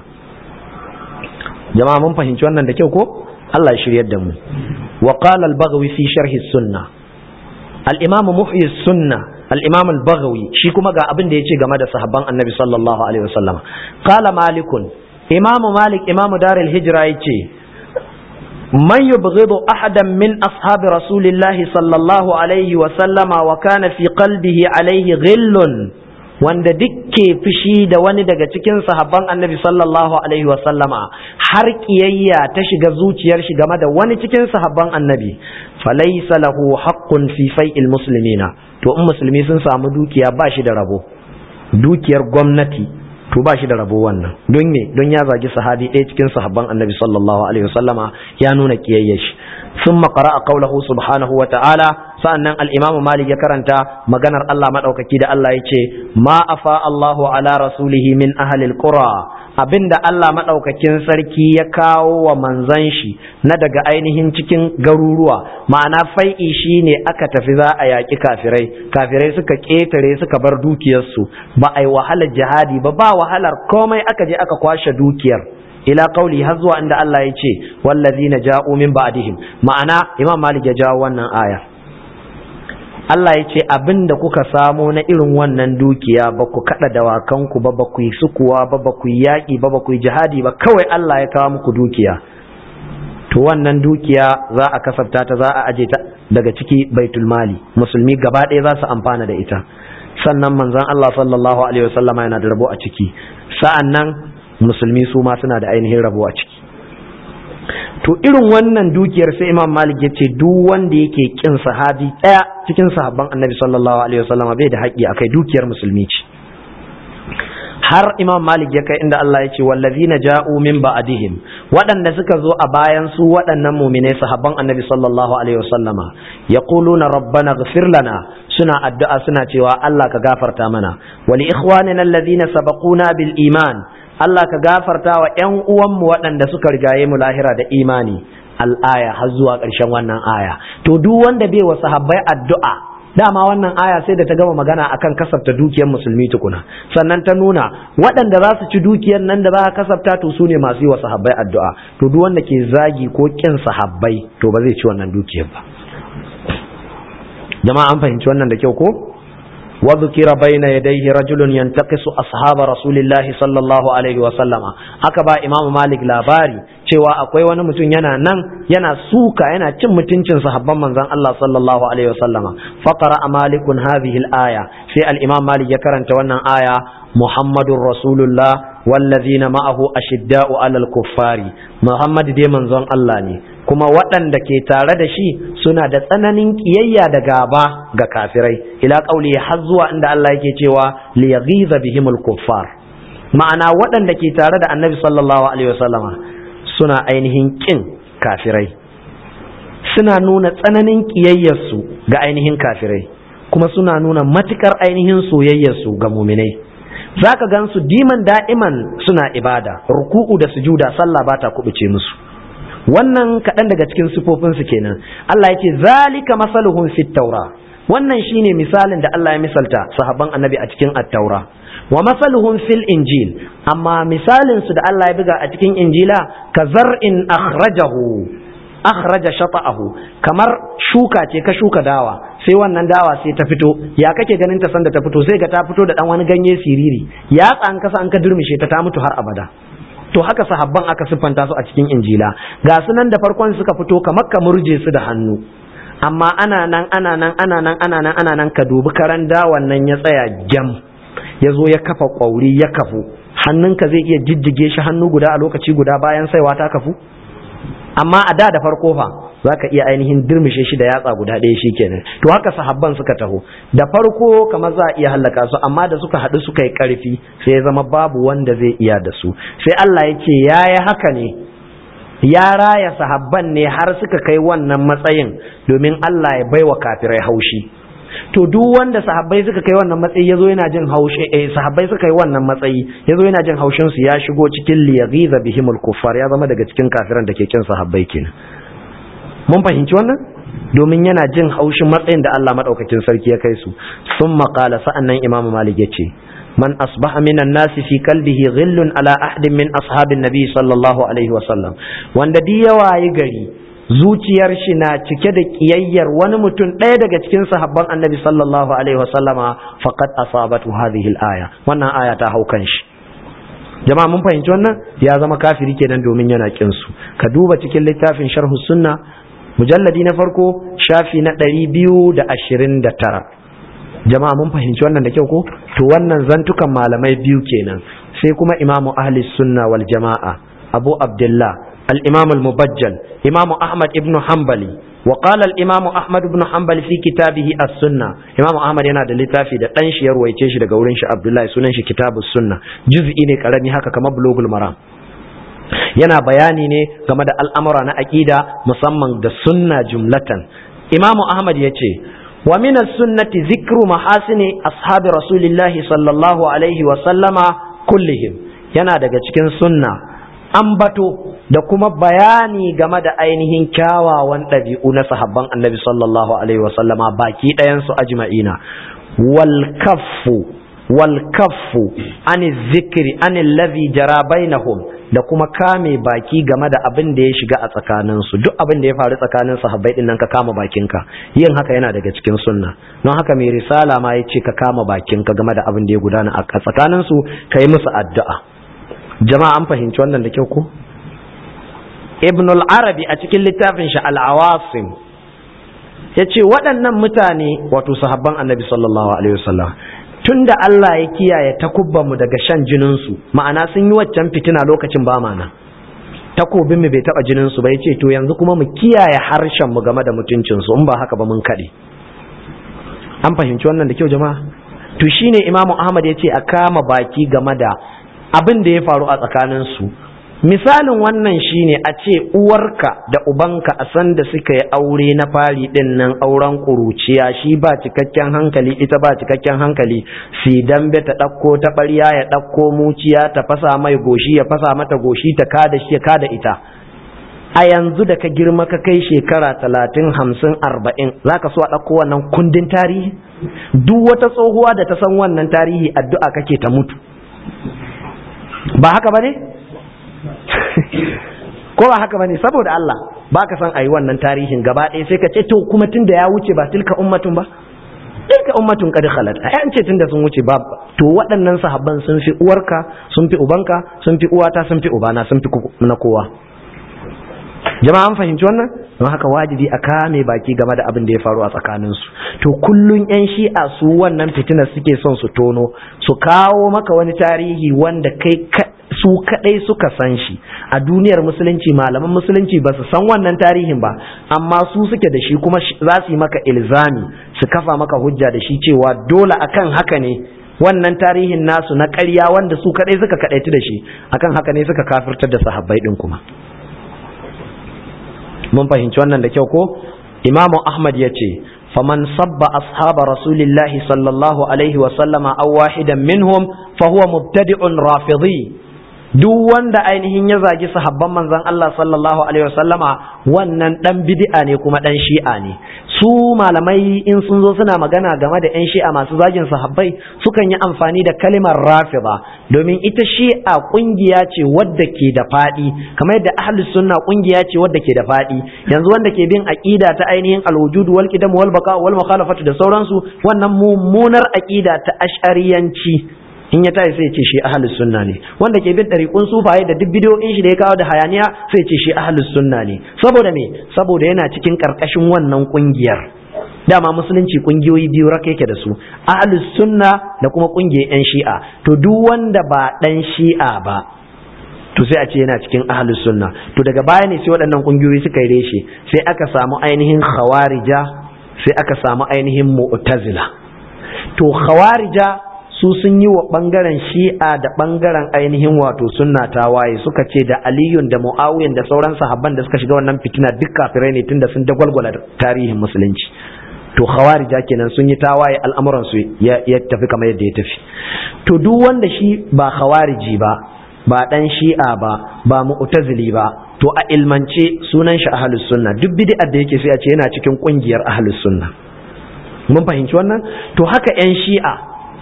jama'a mun fahimci wannan da kyau ko Allah ya shiryar da mu wa qala al-baghawi fi sharhi sunna al-imam muhyi sunna al-imam al-baghawi shi kuma ga abin da yace game da sahabban annabi sallallahu alaihi wasallam qala malikun imam malik imam darul hijra yace من يبغض أحدا من أصحاب رسول الله صلى الله عليه وسلم وكان في قلبه عليه غل wanda dukke fushi da wani daga cikin sahabban annabi sallallahu alaihi wasallama har kiyayya ta shiga zuciyar shi game da wani cikin sahabban annabi falaysa lahu haqqun fi fai'il muslimina to in musulmi sun samu dukiya ba shi da rabo dukiyar gwamnati to ba shi da rabo wannan don me don ya zagi sahabi ɗaya cikin sahabban annabi sallallahu alaihi wasallama ya nuna kiyayyar shi ثم قرأ قوله سبحانه وتعالى sa'annan al-Imam Malik ya karanta maganar Allah madaukaki da Allah yace ma afa Allahu ala rasulihi min ahli al-qura abinda Allah madaukakin sarki ya kawo wa manzon shi na daga ainihin cikin garuruwa ma'ana fai'i shine aka tafi za a yaki kafirai kafirai suka ketare suka bar dukiyarsu ba ai wahalar jihadi ba ba wahalar komai aka je aka kwashe dukiyar ila qauli har zuwa inda Allah ya ce wallazina ja'u min ba'dihim ma'ana Imam Malik ya jawo wannan aya Allah ya ce abin da kuka samo na irin wannan dukiya ba ku kada dawakanku ba ba ku yi sukuwa ba ba ku yi yaƙi ba ba ku yi jihadi ba kawai Allah ya kawo muku dukiya to wannan dukiya za a kasafta ta za a aje ta daga ciki baitul mali musulmi gaba ɗaya za su amfana da ita sannan manzon Allah sallallahu alaihi wasallama yana da rabo a ciki sa'annan musulmi su ma suna da ainihin rabo a ciki to irin wannan dukiyar sai imam malik ya ce duk wanda yake kin sahabi ɗaya cikin sahabban annabi sallallahu alaihi wasallama bai da haƙƙi akai dukiyar musulmi ce har imam malik ya kai inda Allah ya ce wallazina ja'u min ba'dihim waɗanda suka zo a bayan su waɗannan mu'minai sahabban annabi sallallahu alaihi wasallama yaquluna rabbana ighfir lana suna addu'a suna cewa Allah ka gafarta mana wa li ikhwanina alladhina sabaquna bil iman Allah ka gafarta wa ƴan uwanmu waɗanda suka rigaye mu lahira da imani al'aya har zuwa ƙarshen wannan aya to duk wanda bai wa sahabbai addu'a dama wannan aya sai da ta gama magana akan kasafta dukiyar musulmi tukuna sannan ta nuna waɗanda za su ci dukiyar nan da za a kasafta to su ne masu yi wa sahabbai addu'a to duk wanda ke zagi ko kin sahabbai to ba zai ci wannan dukiyar ba jama'a an fahimci wannan da kyau ko وذكر بين يديه رجل ينتقص أصحاب رسول الله صلى الله عليه وسلم أكبا إمام مالك لاباري cewa akwai wani mutum yana nan yana suka yana cin mutuncin sahabban manzon Allah sallallahu alaihi wasallama faqara malikun hadhihi al-aya sai al-imam malik ya karanta wannan aya muhammadur rasulullah wallazina ma'ahu ashidda'u 'alal kuffari muhammad dai manzon Allah ne kuma waɗanda ke tare da shi suna da tsananin ƙiyayya da gaba ga kafirai ila ƙauli har zuwa inda Allah yake cewa li yaghiza bihimul kuffar ma'ana waɗanda ke tare da annabi sallallahu alaihi wasallama suna ainihin ƙin kafirai suna nuna tsananin ƙiyayyarsu ga ainihin kafirai kuma suna nuna matukar ainihin soyayyarsu ga muminai zaka gansu diman da'iman suna ibada ruku'u da sujuda sallah ba ta kubuce musu wannan kaɗan daga cikin sifofinsu kenan Allah ya ce zalika masaluhum fit taura wannan shine misalin da Allah ya misalta sahabban annabi a cikin at-taura wa masaluhum fil injil amma misalin su da Allah ya buga a cikin injila ka zar'in akhrajahu akhraja shata'ahu kamar shuka ce ka shuka dawa sai wannan dawa sai ta fito ya kake ganin ta sanda ta fito sai ga ta fito da dan wani ganye siriri ya tsan kasa an ka durmishe ta ta mutu har abada to haka sahabban aka siffanta su a cikin injila ga su nan da farkon suka fito kamar ka murje su da hannu amma ana nan ana nan ana nan ana nan ana nan ka dubi karan dawan nan ya tsaya gyam ya zo ya kafa kwauri ya kafu hannunka zai iya jijjige shi hannu guda a lokaci guda bayan saiwa ta kafu amma a da da farko fa za ka iya ainihin dirmishe shi da yatsa guda ɗaya shi kenan to haka sahabban suka taho da farko kamar za a iya hallaka su amma da suka haɗu suka yi ƙarfi sai ya zama babu wanda zai iya da su sai Allah ya ce ya yi haka ne ya raya sahabban ne har suka kai wannan matsayin domin Allah ya baiwa kafirai haushi to duk wanda sahabbai suka kai wannan matsayi yazo yana jin haushi eh sahabbai suka kai wannan matsayi yazo yana jin haushin su ya shigo cikin liyaghiza bihimul kuffar ya zama daga cikin kafiran da ke kin sahabbai kenan mun fahimci wannan domin yana jin haushin matsayin da Allah madaukakin sarki ya kai su sun maƙala sa'annan imamu malik ya ce man asbaha minan nasi fi qalbihi ghillun ala ahdin min ashabin nabi sallallahu alaihi wa sallam wanda di yawa yi gari zuciyar shi na cike da kiyayyar wani mutum ɗaya daga cikin sahabban annabi sallallahu alaihi wa sallama faqad asabatu hadhihi al-aya wannan aya ta haukan shi jama'a mun fahimci wannan ya zama kafiri kenan domin yana kin su ka duba cikin littafin sharhu sunna mujalladi na farko shafi na ɗari biyu da ashirin da tara jama'a mun fahimci wannan da kyau ko to wannan zantukan malamai biyu kenan sai kuma imamu ahli sunna wal jama'a abu abdullah al-imam al-mubajjal imamu ahmad ibn hanbali wa qala al-imam ahmad ibn hanbali fi kitabihi as-sunna imamu ahmad yana da littafi da dan shi ya ruwaice shi daga wurin shi abdullahi sunan shi kitabus sunna juz'i ne karami haka kamar bulugul maram yana bayani ne game da al'amura na aƙida musamman da sunna jumlatan imamu ahmad ya ce wa min sunnati zikru mahasini ashabi rasulillahi sallallahu alaihi wa sallama kullihim yana daga cikin sunna ambato da kuma bayani game da ainihin kyawawan ɗabi'u na sahabban annabi sallallahu alaihi wa sallama baki ɗayansu ajma'ina wal kaffu wal kaffu an zikri an allazi jara bainahum da kuma kame baki game da abin da ya shiga a tsakaninsu duk abin da ya faru tsakanin sahabbai din nan ka kama bakinka yin haka yana daga cikin sunna don haka mai risala ma ya ce ka kama bakinka game da abin da ya gudana a tsakaninsu ka yi musu addu'a jama'a an fahimci wannan da kyau ko ibn al-arabi a cikin littafin shi al-awasim ya ce waɗannan mutane wato sahabban annabi sallallahu alaihi wasallam tun da Allah ya kiyaye takubbanmu daga shan jininsu ma'ana sun yi waccan fitina lokacin ba mana takobin mu bai taba jininsu ba yace to yanzu kuma mu kiyaye harshen mu game da mutuncinsu in ba haka ba mun kade an fahimci wannan da kyau jama'a to shine imamu ahmad yace a kama baki game da abin da ya faru a tsakaninsu misalin wannan shine a ce uwarka da ubanka a san da suka yi aure na fari din nan auren kuruciya shi ba cikakken hankali ita ba cikakken hankali si dambe ta ɗauko ta ɓarya ya ɗauko muciya ta fasa mai goshi ya fasa mata goshi ta kada shi ya kada ita a yanzu da ka girma ka kai shekara talatin hamsin arba'in za ka so a ɗauko wannan kundin tarihi duk wata tsohuwa da ta san wannan tarihi addu'a kake ta mutu ba haka ba ne ko ba haka ba ne saboda Allah ba ka san a yi wannan tarihin gaba ɗaya sai ka ce to kuma tun da ya wuce ba tilka ummatun ba tilka ummatun qad khalat ai an ce tunda sun wuce ba to waɗannan sahabban sun fi uwarka sun fi ubanka sun fi uwata sun fi ubana sun fi na kowa jama'a an fahimci wannan don haka wajibi a kame baki game da abin da ya faru a tsakaninsu to kullun yan shi'a su wannan fitinar suke son su tono su kawo maka wani tarihi wanda kai su kadai suka san shi a duniyar musulunci malaman musulunci ba su san wannan tarihin ba amma su suke da shi kuma za su yi maka ilzami su kafa maka hujja da shi cewa dole akan haka ne wannan tarihin nasu na ƙarya wanda su kadai suka kadaitu da shi akan haka ne suka kafirtar da sahabbai din kuma mun fahimci wannan da kyau ko imamu ahmad ya ce faman sabba ashaba rasulillahi sallallahu alaihi wa sallama aw wahidan minhum fa huwa mubtadi'un rafidhi duk wanda ainihin ya zagi sahabban manzon Allah sallallahu alaihi wasallama wannan dan bid'a ne kuma dan shi'a ne su malamai in sun zo suna magana game da yan shi'a masu zagin sahabbai sukan yi amfani da kalimar rafida domin ita shi'a kungiya ce wadda ke da fadi kamar yadda ahlus sunna kungiya ce wadda ke da fadi yanzu wanda ke bin aqida ta ainihin alwujud wal qidam wal baqa wal mukhalafatu da sauransu wannan mummunar aqida ta ash'ariyanci in ya tashi sai ce shi ahlus sunna ne wanda ke bin dariƙun sufaye da duk bidiyoyin shi da ya kawo da hayaniya sai ce shi ahlus sunna ne saboda me saboda yana cikin karkashin wannan kungiyar dama musulunci kungiyoyi biyu raka yake da su ahlus sunna da kuma kungiyar yan shi'a to duk wanda ba dan shi'a ba to sai a ce yana cikin ahlus sunna to daga baya ne sai waɗannan kungiyoyi suka yi reshe sai aka samu ainihin khawarija sai aka samu ainihin mu'tazila to khawarija su sun yi wa ɓangaren shi'a da ɓangaren ainihin wato sunna ta waye suka ce da aliyun da mu'awiyan da sauran sahabban da suka shiga wannan fitina duk kafirai ne tunda sun dagwalgwala tarihin musulunci to khawarija kenan sun yi tawaye al'amuran su ya tafi kamar yadda ya tafi to duk wanda shi ba khawariji ba ba dan shi'a ba ba mu'tazili ba to a ilmance sunan shi ahlus sunna duk bid'ar da yake sai a ce yana cikin kungiyar ahlus sunna mun fahimci wannan to haka yan shi'a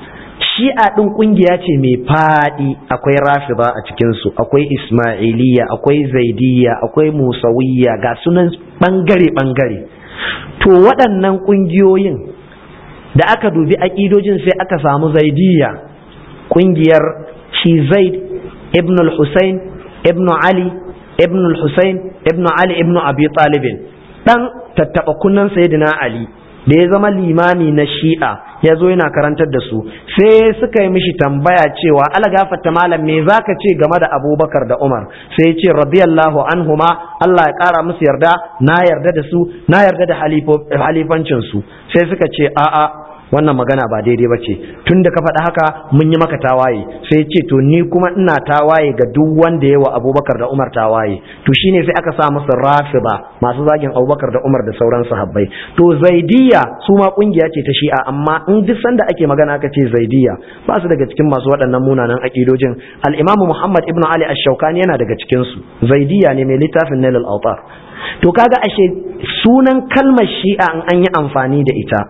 shi'a ɗin ƙungiya ce mai faɗi akwai rafida a cikinsu akwai ismailiyya akwai zaidiyya akwai musawiyya ga sunan ɓangare-ɓangare to waɗannan ƙungiyoyin da aka dubi aƙidojin sai aka samu zaidiyya ƙungiyar shi zaid ibn al-husayn ibn ali ibn al-husayn ibn ali ibn abi talibin ɗan tattaɓa kunnan sayyidina ali da ya zama limami na shi'a ya zo yana karantar da su sai suka yi mishi tambaya cewa ala gafarta malam me zaka ce game da abubakar da umar sai ya ce radiyallahu anhuma allah ya kara musu yarda na yarda da su na yarda da halifancin su sai suka ce a'a wannan magana ba daidai ba ce tun da ka faɗa haka mun yi maka tawaye sai ce to ni kuma ina tawaye ga duk wanda ya wa abubakar da umar tawaye to shine sai aka sa musu rafida masu zagin abubakar da umar da sauran sahabbai to zaidiya su ma kungiya ce ta shi'a amma in duk sanda ake magana aka ce zaidiya ba su daga cikin masu waɗannan munanan akidojin al-imam muhammad ibnu ali ash-shawkani yana daga cikin su zaidiya ne mai littafin nail al-awtar to kaga ashe sunan kalmar shi'a in an yi amfani da ita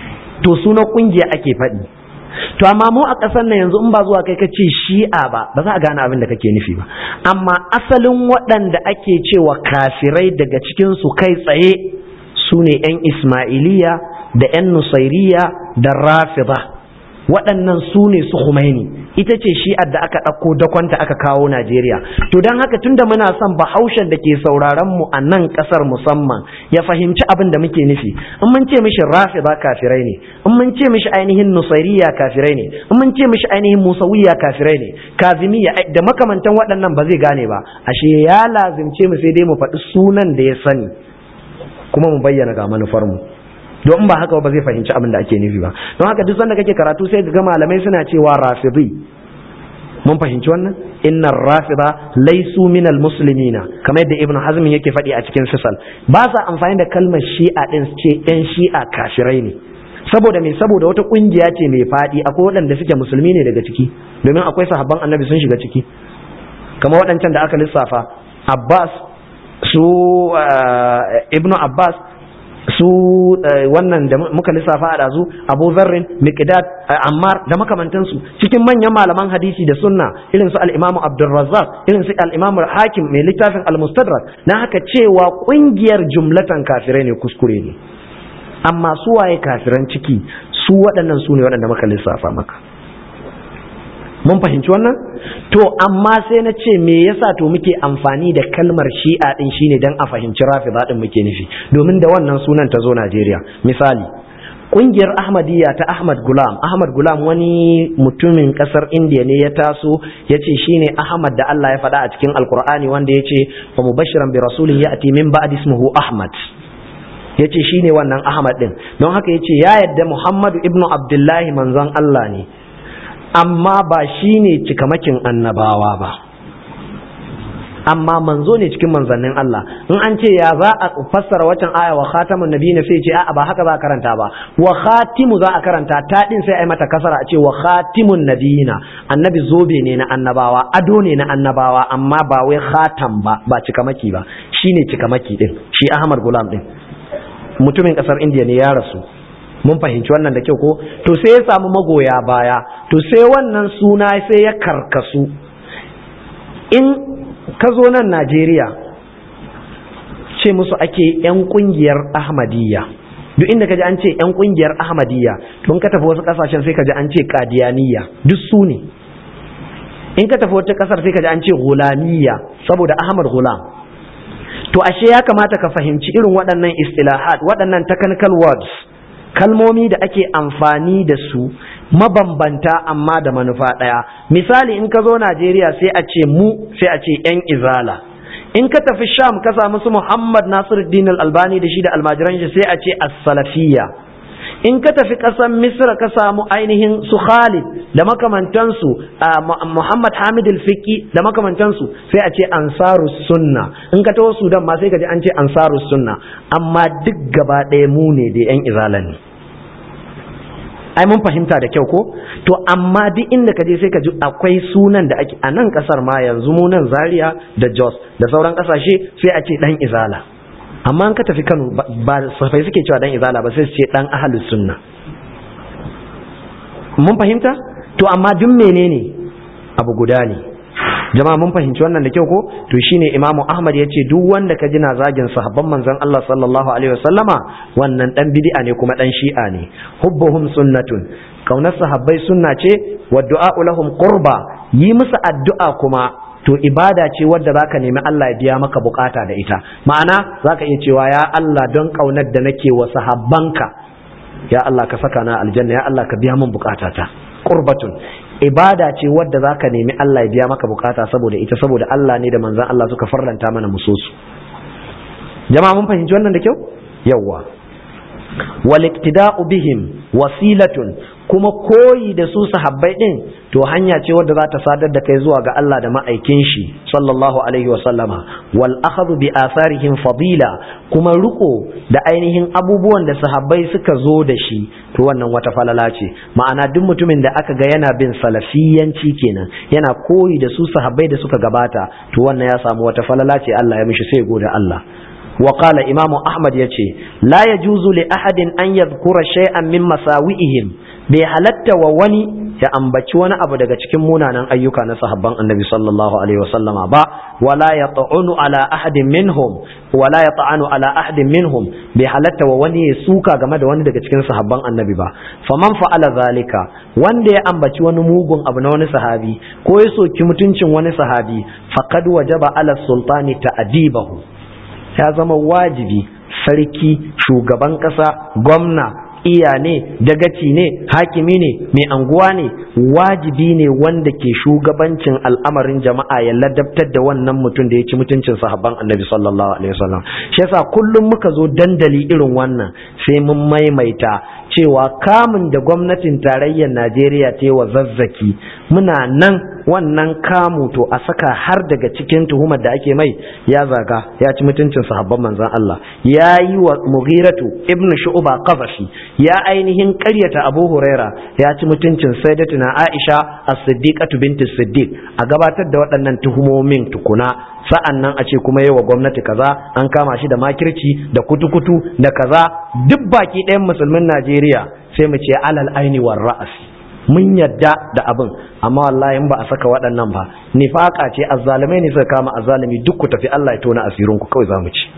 to sunan kungiya ake faɗi to amma mu a ƙasar nan yanzu in ba zuwa kai ka ce shi'a ba ba za a gane abin da kake nufi ba amma asalin waɗanda ake cewa kafirai daga cikin su kai tsaye su ne 'yan ismailiya da 'yan nusairiya da rafida waɗannan su ne su Khomeini ita ce shi'ar da aka ɗauko dakonta aka kawo Najeriya to don haka tunda muna son bahaushen da ke sauraron mu a nan ƙasar musamman ya fahimci abin da muke nufi in mun ce mishi rafida kafirai ne in mun ce mishi ainihin nusairiya kafirai ne in mun ce mishi ainihin musawiya kafirai ne kazimiya da makamantan waɗannan ba zai gane ba ashe ya lazimce mu sai dai mu faɗi sunan da ya sani kuma mu bayyana ga manufar mu don ba haka ba zai fahimci abin da ake nufi ba don haka duk sanda kake karatu sai ga malamai suna cewa rafidi mun fahimci wannan inna rafida laisu minal muslimina kamar yadda ibnu hazm yake faɗi a cikin sisal ba sa amfani da kalmar shi'a din ce yan shi'a kafirai ne saboda me saboda wata kungiya ce mai faɗi akwai waɗanda suke musulmi ne daga ciki domin akwai sahabban annabi sun shiga ciki kamar waɗancan da aka lissafa abbas su ibnu abbas su wannan da muka lissafa a dazu abu zarrin miqdad ammar da makamantansu cikin manyan malaman hadisi da sunna irin su al-imamu abdurrazzaq irin su al-imamu hakim mai littafin al-mustadrak na haka cewa kungiyar jumlatan kafirai ne kuskure ne amma su waye kafiran ciki su waɗannan su ne waɗanda muka lissafa maka mun fahimci wannan to amma sai na ce me yasa to muke amfani da kalmar shi'a din shine dan a fahimci rafida din muke nufi domin da wannan sunan ta zo Najeriya misali kungiyar Ahmadiyya ta Ahmad Gulam Ahmad Gulam wani mutumin kasar India ne ya taso ya ce shine Ahmad da Allah ya faɗa a cikin Alkur'ani wanda ya ce wa mubashiran bi rasulin ya'ti min ba'di ismuhu Ahmad ya ce shine wannan Ahmad din don haka ya ce ya yadda Muhammadu ibnu Abdullahi manzon Allah ne amma ba shi ne cikamakin annabawa ba amma manzo ne cikin manzannin Allah in an ce ya za a fassara watan aya wa khatamun nabi ne sai ce a'a ba haka za a karanta ba wa khatimu za a karanta ta din sai a yi mata kasara a ce wa khatimun nabiyina annabi zobe ne na annabawa ado ne na annabawa amma ba wai khatam ba ba cikamaki ba shine cikamaki din shi Ahmad Gulam din mutumin kasar India ne ya rasu mun fahimci wannan da kyau ko to sai ya samu magoya baya to sai wannan suna sai ya karkasu in ka zo nan Najeriya ce musu ake 'yan kungiyar Ahmadiyya duk inda ka ji an ce 'yan kungiyar Ahmadiyya to in ka tafi wasu kasashen sai ka ji an ce Qadiyaniyya duk su ne in ka tafi wata kasar sai ka ji an ce Gulamiyya saboda Ahmad Gulam to ashe ya kamata ka fahimci irin waɗannan istilahat waɗannan technical words kalmomi da ake amfani da su mabambanta amma da manufa ɗaya misali in ka zo najeriya sai a ce mu sai a ce 'yan izala in ka tafi sham ka samu su muhammad nasiruddin albani da shi da almajiran shi sai a ce as-salafiyya in ka tafi ƙasar misra ka samu ainihin su khalid da makamantansu muhammad hamid al-fiqi da makamantansu sai a ce ansarus sunna in ka taho sudan ma sai ka ji an ce ansarus sunna amma duk gaba ɗaya mu ne da yan izala ne ai mun fahimta da kyau ko to amma duk inda ka je sai ka ji akwai sunan da ake a nan kasar ma yanzu mu nan zaria da jos da sauran kasashe sai a ce dan izala amma an ka tafi Kano ba safai suke cewa dan izala ba sai su ce dan ahlus sunna mun fahimta to amma duk menene abu guda ne jama'a mun fahimci wannan da kyau ko to shine imamu ahmad ya ce duk wanda ka jina zagin sahabban manzon Allah sallallahu alaihi wasallama wannan dan bid'a ne kuma dan shi'a ne hubbuhum sunnatun kaunar sahabbai sunna ce wa du'a lahum qurba yi musu addu'a kuma to ibada ce wadda zaka nemi Allah ya biya maka bukata da ita ma'ana zaka iya cewa ya Allah don kaunar da nake wa sahabbanka ya Allah ka saka na aljanna ya Allah ka biya min bukatata qurbatun ibada ce wadda zaka nemi Allah ya biya maka bukata saboda ita saboda Allah ne da manzon Allah suka farlanta mana musosu jama'a mun fahimci wannan da kyau yawwa wal iktida'u bihim wasilatun kuma koyi da su sahabbai din to hanya ce wadda za ta sadar da kai zuwa ga Allah da ma'aikin shi sallallahu alaihi wa sallama wal akhadhu bi atharihim fadila kuma riko da ainihin abubuwan da sahabbai suka zo da shi to wannan wata falala ce ma'ana duk mutumin da aka ga yana bin salafiyanci kenan yana koyi da su sahabbai da suka gabata to wannan ya samu wata falala ce Allah ya mishi sai gode Allah وقال إمام أحمد يتي لا يجوز لأحد أن يذكر شيئا من مساوئهم بحلت ووني ya ambaci wani abu daga cikin munanan ayyuka na sahabban annabi sallallahu alaihi wasallam ba wala yata'unu ala ahadin minhum wala yata'anu ala ahadin minhum bai halatta wa wani ya suka game da wani daga cikin sahabban annabi ba faman fa'ala zalika wanda ya ambaci wani mugun abu na wani sahabi ko ya soki mutuncin wani sahabi faqad wajaba ala sultani ta'dibahu ya zama wajibi sarki shugaban ƙasa gwamna iya ne dagaci ne hakimi ne mai anguwa ne wajibi ne wanda ke shugabancin al'amarin jama'a ya ladabtar da wannan mutum da ya ci mutuncin sahabban annabi sallallahu alaihi wasallam shi yasa kullum muka zo dandali irin wannan sai mun maimaita cewa kamun da gwamnatin tarayyar Najeriya ta yi wa zazzaki muna nan wannan kamu to a saka har daga cikin tuhumar da ake mai ya zaga ya ci mutuncin sahabban manzon Allah ya yi wa mughiratu ibn shu'ba qazafi ya ainihin ƙaryata abu huraira ya ci mutuncin sayyidatuna aisha as-siddiqatu binti siddiq a gabatar da waɗannan tuhumomin tukuna sa'an nan a ce kuma yi wa gwamnati kaza an kama shi da makirci da kutukutu da kaza duk baki ɗayan musulmin Najeriya sai mu ce alal aini war ra'asi mun yadda da abin amma wallahi in ba a saka waɗannan ba nifaka ce azzalumai ne suka kama azzalumi duk ku tafi Allah ya tona asirin ku kawai zamu ci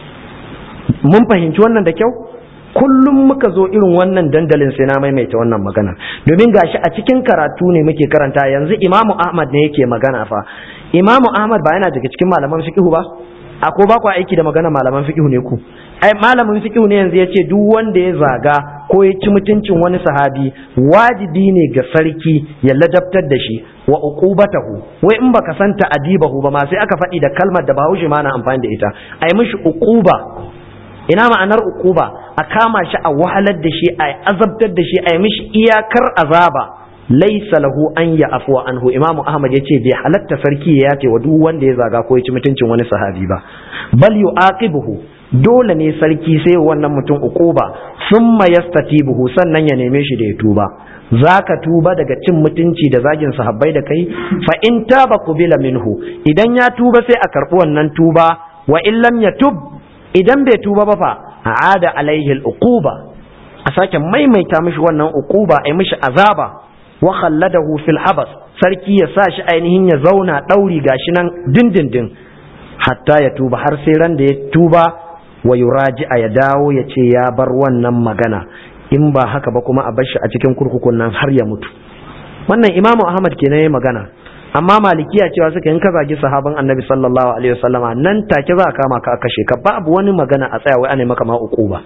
mun fahimci wannan da kyau kullum muka zo irin wannan dandalin sai na maimaita wannan magana domin gashi a cikin karatu ne muke karanta yanzu Imamu Ahmad ne yake magana fa Imamu Ahmad ba yana daga cikin malaman fiqh ba ako ba ku aiki da magana malaman fiqh ne ku ai malamin fiqh ne yanzu yace duk wanda ya zaga ko ya ci mutuncin wani sahabi wajibi ne ga sarki ya ladabtar da shi wa uqubatahu wai in baka san ta'adibahu ba ma sai aka faɗi da kalmar da Bahaushe ma na amfani da ita ai mishi uquba ina ma'anar uquba a kama shi a wahalar da shi a azabtar da shi a yi mishi iyakar azaba laisa lahu an ya afuwa anhu imamu ahmad ya ce bai halatta sarki ya yace wa duk wanda ya zaga ko ya ci mutuncin wani sahabi ba bal yu'aqibuhu dole ne sarki sai wannan mutum uquba summa yastatibuhu sannan ya neme shi da ya tuba zaka tuba daga cin mutunci da zagin sahabbai da kai fa in taba qubila minhu idan ya tuba sai a karbi wannan tuba wa in lam yatub idan bai tuba ba fa a'ada alaihi al-uquba a sake maimaita mishi wannan uquba ai mishi azaba wa khalladahu fil habas sarki ya sa shi ainihin ya zauna dauri gashi nan dindindin hatta ya tuba har sai ran da ya tuba wa yuraji a ya dawo ya ce ya bar wannan magana in ba haka ba kuma a bar shi a cikin kurkukun nan har ya mutu wannan imamu ahmad kenan ya magana amma malikiya cewa suka in ka zagi sahaban annabi sallallahu alaihi wasallama nan take za a kama ka a kashe ka babu wani magana a tsaya wai ana maka ma uquba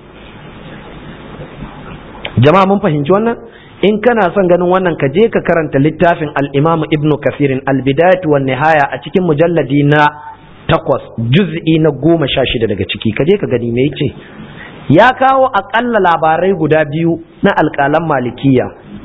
jama'a mun fahimci wannan in kana son ganin wannan ka je ka karanta littafin al-Imam Ibn Kathir al-Bidayah wan Nihaya a cikin mujalladi na takwas juz'i na goma sha shida daga ciki ka je ka gani me yace ya kawo akalla labarai guda biyu na alƙalan malikiya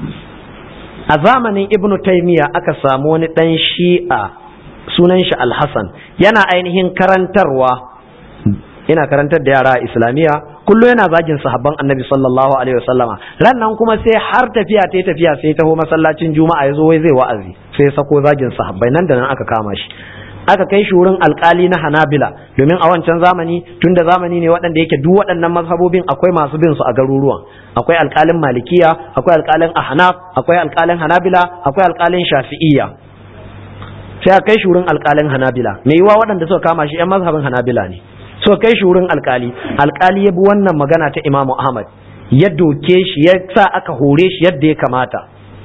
a zamanin Ibn Taymiyyah aka samu wani dan shi'a sunan shi Al-Hasan yana ainihin karantarwa ina karantar da yara islamiyya kullum yana zagin sahabban annabi sallallahu alaihi wasallama ran nan kuma sai har tafiya ta tafiya sai taho masallacin juma'a ya zo wai zai wa'azi sai sako zagin sahabbai nan da nan aka kama shi aka kai shi wurin alkali na hanabila domin a wancan zamani tunda zamani ne waɗanda yake duk waɗannan mazhabobin akwai masu bin su a garuruwan akwai alkalin malikiya akwai alkalin ahnaf akwai alkalin hanabila akwai alkalin shafi'iyya sai a kai shi wurin alkalin hanabila me yiwa waɗanda suka kama shi yan mazhabin hanabila ne so kai shi wurin alkali alkali ya bi wannan magana ta imamu ahmad ya doke shi ya sa aka hore shi yadda ya kamata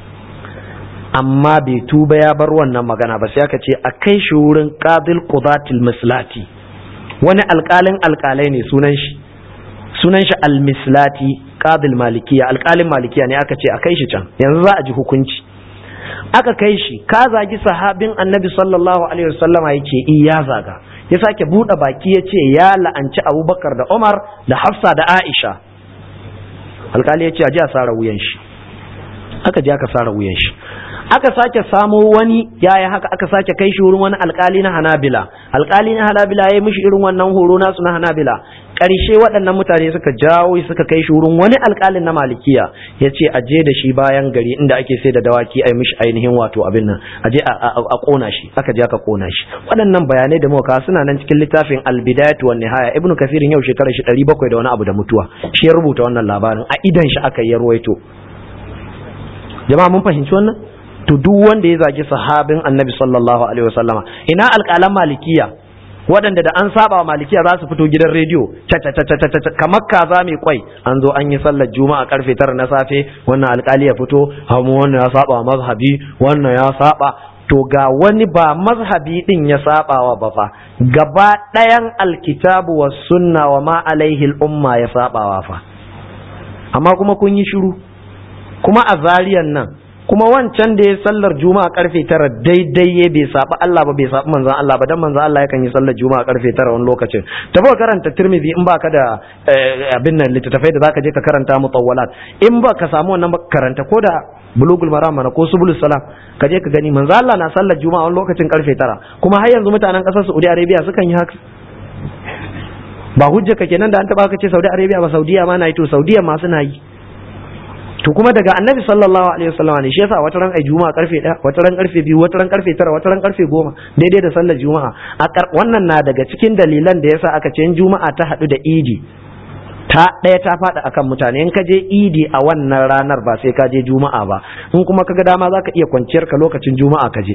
amma bai tuba ya bar wannan magana ba sai aka ce a kai shi wurin qadil qudatil mislati wani alkalin alkalai ne sunan shi sunan shi al-mislati qadil malikiya alkalin malikiya ne aka ce a kai shi can yanzu za a ji hukunci aka kai shi ka zagi sahabin annabi sallallahu alaihi wasallama yace iya zaga ya sake buɗe baki ya ce ya la'anci abubakar da umar da hafsa da aisha alkali ya ce a ji a sara wuyan shi aka ji aka sara wuyan shi aka sake samo wani yaya haka aka sake kai shi wurin wani alkali na hanabila alkali na hanabila ya yi mishi irin wannan horo nasu na hanabila ƙarshe waɗannan mutane suka jawo suka kai shi wurin wani alkalin na malikiya ya ce a je da shi bayan gari inda ake sai da dawaki a yi mishi ainihin wato abin nan a je a ƙona shi aka je aka ƙona shi waɗannan bayanai da muka suna nan cikin littafin albidayatu wan nihaya ibnu kafirin yau shekarar shi ɗari bakwai da wani abu da mutuwa shi ya rubuta wannan labarin a idan shi aka yi ruwaito jama'a mun fahimci wannan to duk wanda ya zagi sahabin annabi sallallahu alaihi wasallama ina alƙalan malikiya waɗanda da an saba wa malikiya za su fito gidan rediyo kamar kaza mai kwai an zo an yi sallar juma'a karfe tara na safe wannan alƙali ya fito hamu wannan ya saba wa mazhabi wannan ya saba to ga wani ba mazhabi din ya saba wa ba fa gaba ɗayan alkitabu wa sunna wa ma alaihi umma ya saba wa fa amma kuma kun yi shiru kuma a zariyan nan kuma wancan da ya sallar juma'a karfe tara daidai ya bai saɓi Allah ba bai saɓi manzan Allah ba dan manzan Allah yakan yi sallar juma'a karfe tara wani lokacin tafi karanta tirmidhi in baka da abin nan littattafai da zaka je ka karanta mutawwalat in ba ka samu wannan karanta ko da bulugul maram mana ko subulus salam ka je ka gani manzan Allah na sallar juma'a wani lokacin karfe tara kuma har yanzu mutanen ƙasar Saudi Arabia sukan yi haka ba hujja ka kenan da an taba ka ce Saudi Arabia ba Saudiya ma na yi to Saudiya ma suna yi to kuma daga annabi sallallahu alaihi wasallam ne shi yasa wata ran ai juma'a karfe 1 wata ran karfe 2 wata ran karfe 9 wata ran karfe 10 daidai da sallar juma'a a wannan na daga cikin dalilan da yasa aka ce juma'a ta hadu da idi ta ɗaya ta faɗa akan mutane in ka je idi a wannan ranar ba sai ka je juma'a ba in kuma ka ga dama za ka iya kwanciyar ka lokacin juma'a ka je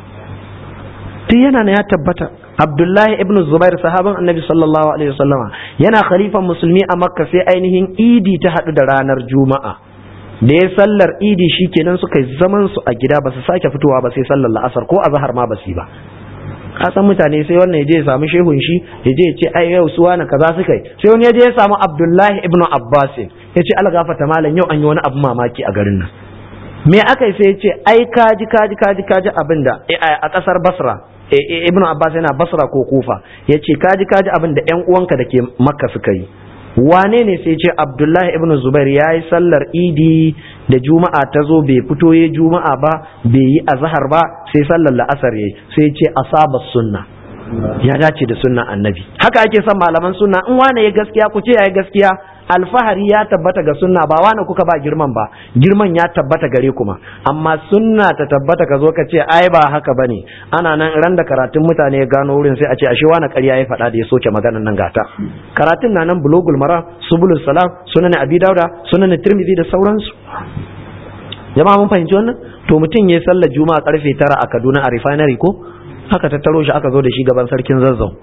tun yana na ya tabbata abdullahi ibn zubair sahaban annabi sallallahu alaihi wasallama yana khalifan musulmi a makka sai ainihin idi ta haɗu da ranar juma'a da ya sallar idi shi kenan suka yi zaman su a gida ba su sake fitowa ba sai sallar la'asar ko azhar ma ba su yi ba ka san mutane sai wannan ya je ya samu shehun shi ya je ya ce ai yau su wani kaza suka yi sai wani ya je ya samu abdullahi ibn abbas ya ce algafata malam yau an yi wani abu mamaki a garin nan me aka yi sai ya ce ai kaji kaji kaji kaji abin da a kasar basra ibn abbas yana basra ko kufa ya ce kaji kaji abin da yan uwanka da ke makka suka yi wane ne sai ce abdullahi ibn zubair ya yi sallar idi da juma'a ta zo bai fito ya juma'a ba bai yi azhar ba sai sallar la'asar ya sai ce asaba sunna ya dace da sunna annabi haka ake son malaman sunna in wane ya gaskiya ku ce ya yi gaskiya alfahari ya tabbata ga sunna ba wane kuka ba girman ba girman ya tabbata gare kuma amma sunna ta tabbata ka zo ka ce ai ba haka bane ana nan ran da karatun mutane ya gano wurin sai a ce ashe wani ƙarya ya faɗa da ya soke maganan nan gata karatun na nan bulugul mara subulus salam sunan abi dauda sunan tirmidhi da sauransu jama'a mun fahimci wannan to mutum ya sallar juma'a karfe tara a kaduna a refinery ko haka tattaro shi aka zo da shi gaban sarkin zazzau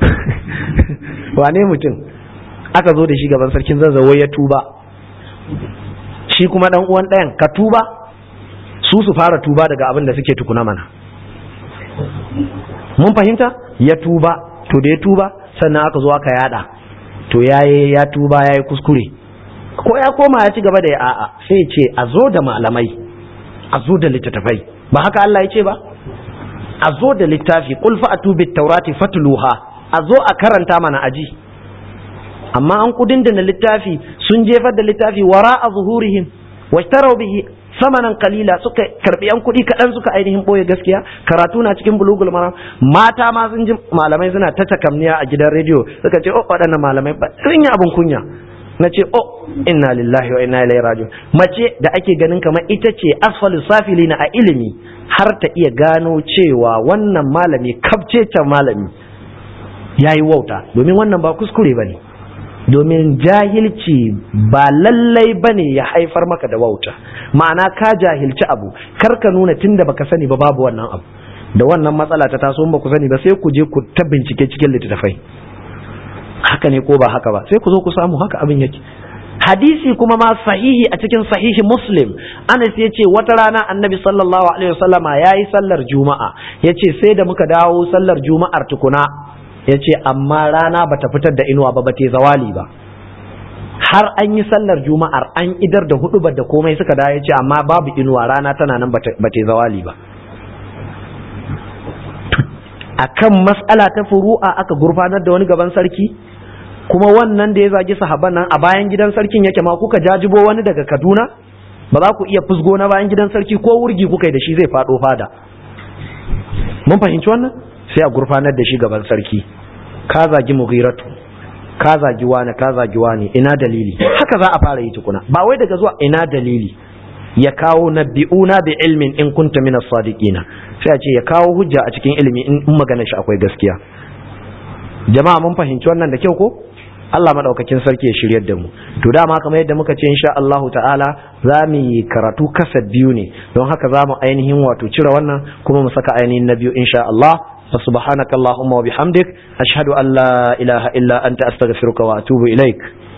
wane mutum aka zo da shi gaban sarkin zazzau ya tuba shi kuma dan uwan ɗayan ka tuba su su fara tuba daga abin da suke tukuna mana mun fahimta ya tuba to da ya tuba sannan aka zo aka yada to yayi ya tuba yayi kuskure ko ya koma ya ci gaba da ya a'a sai ce a zo da malamai a zo da littattafai ba haka Allah ya ce ba a zo da littafi qul fa'atu bit taurati fatluha a zo a karanta mana aji amma an kudin da na littafi sun jefar da littafi wara a zuhurihim washtarau bihi samanan kalila suka karbi yan kuɗi kaɗan suka ainihin ɓoye gaskiya karatu na cikin bulugul mara mata ma sun ji malamai suna ta takamniya a gidan rediyo suka ce oh waɗannan malamai ba sun yi abin kunya na ce oh inna lillahi wa inna ilaihi raji'un mace da ake ganin kamar ita ce asfalu safilina a ilimi har ta iya gano cewa wannan malami kabcecen malami yayi wauta domin wannan ba kuskure bane domin jahilci ba lallai bane ya haifar maka da wauta ma'ana ka jahilci abu kar ka nuna tunda baka sani ba babu wannan abu da wannan matsala ta taso ba ku sani ba sai ku je ku ta bincike cikin littattafai haka ne ko ba haka ba sai ku zo ku samu haka abin yake hadisi kuma ma sahihi a cikin sahihi muslim anas ya ce wata rana annabi sallallahu alaihi wasallama ya yi sallar juma'a ya ce sai da muka dawo sallar juma'ar tukuna ya ce amma rana bata fitar da inuwa ba bata zawali ba har an yi sallar juma'ar an idar da hudu da komai suka da ya ce amma babu inuwa rana tana nan bata zawali ba akan mas'ala ta furu'a aka gurfanar da wani gaban sarki kuma wannan da ya zagi sahaban nan a bayan gidan sarkin yake ma kuka jajibo wani daga Kaduna ba za ku iya fusgo na bayan gidan sarki ko wurgi kuka yi da shi zai fado fada mun fahimci wannan sai a gurfanar da shi gaban sarki ka zagi mughiratu ka zagi wani ka zagi wani ina dalili haka za a fara yi tukuna ba wai daga zuwa ina dalili ya kawo nabbi'una bi ilmin in kunta min as-sadiqina sai a ce ya kawo hujja a cikin ilimi in magana shi akwai gaskiya jama'a mun fahimci wannan da kyau ko Allah madaukakin sarki ya shiryar da mu to dama kamar yadda muka ce insha Allahu ta'ala za mu yi karatu kasad biyu ne don haka za mu ainihin wato cire wannan kuma mu saka ainihin na biyu insha Allah فسبحانك اللهم وبحمدك أشهد أن لا إله إلا أنت أستغفرك وأتوب إليك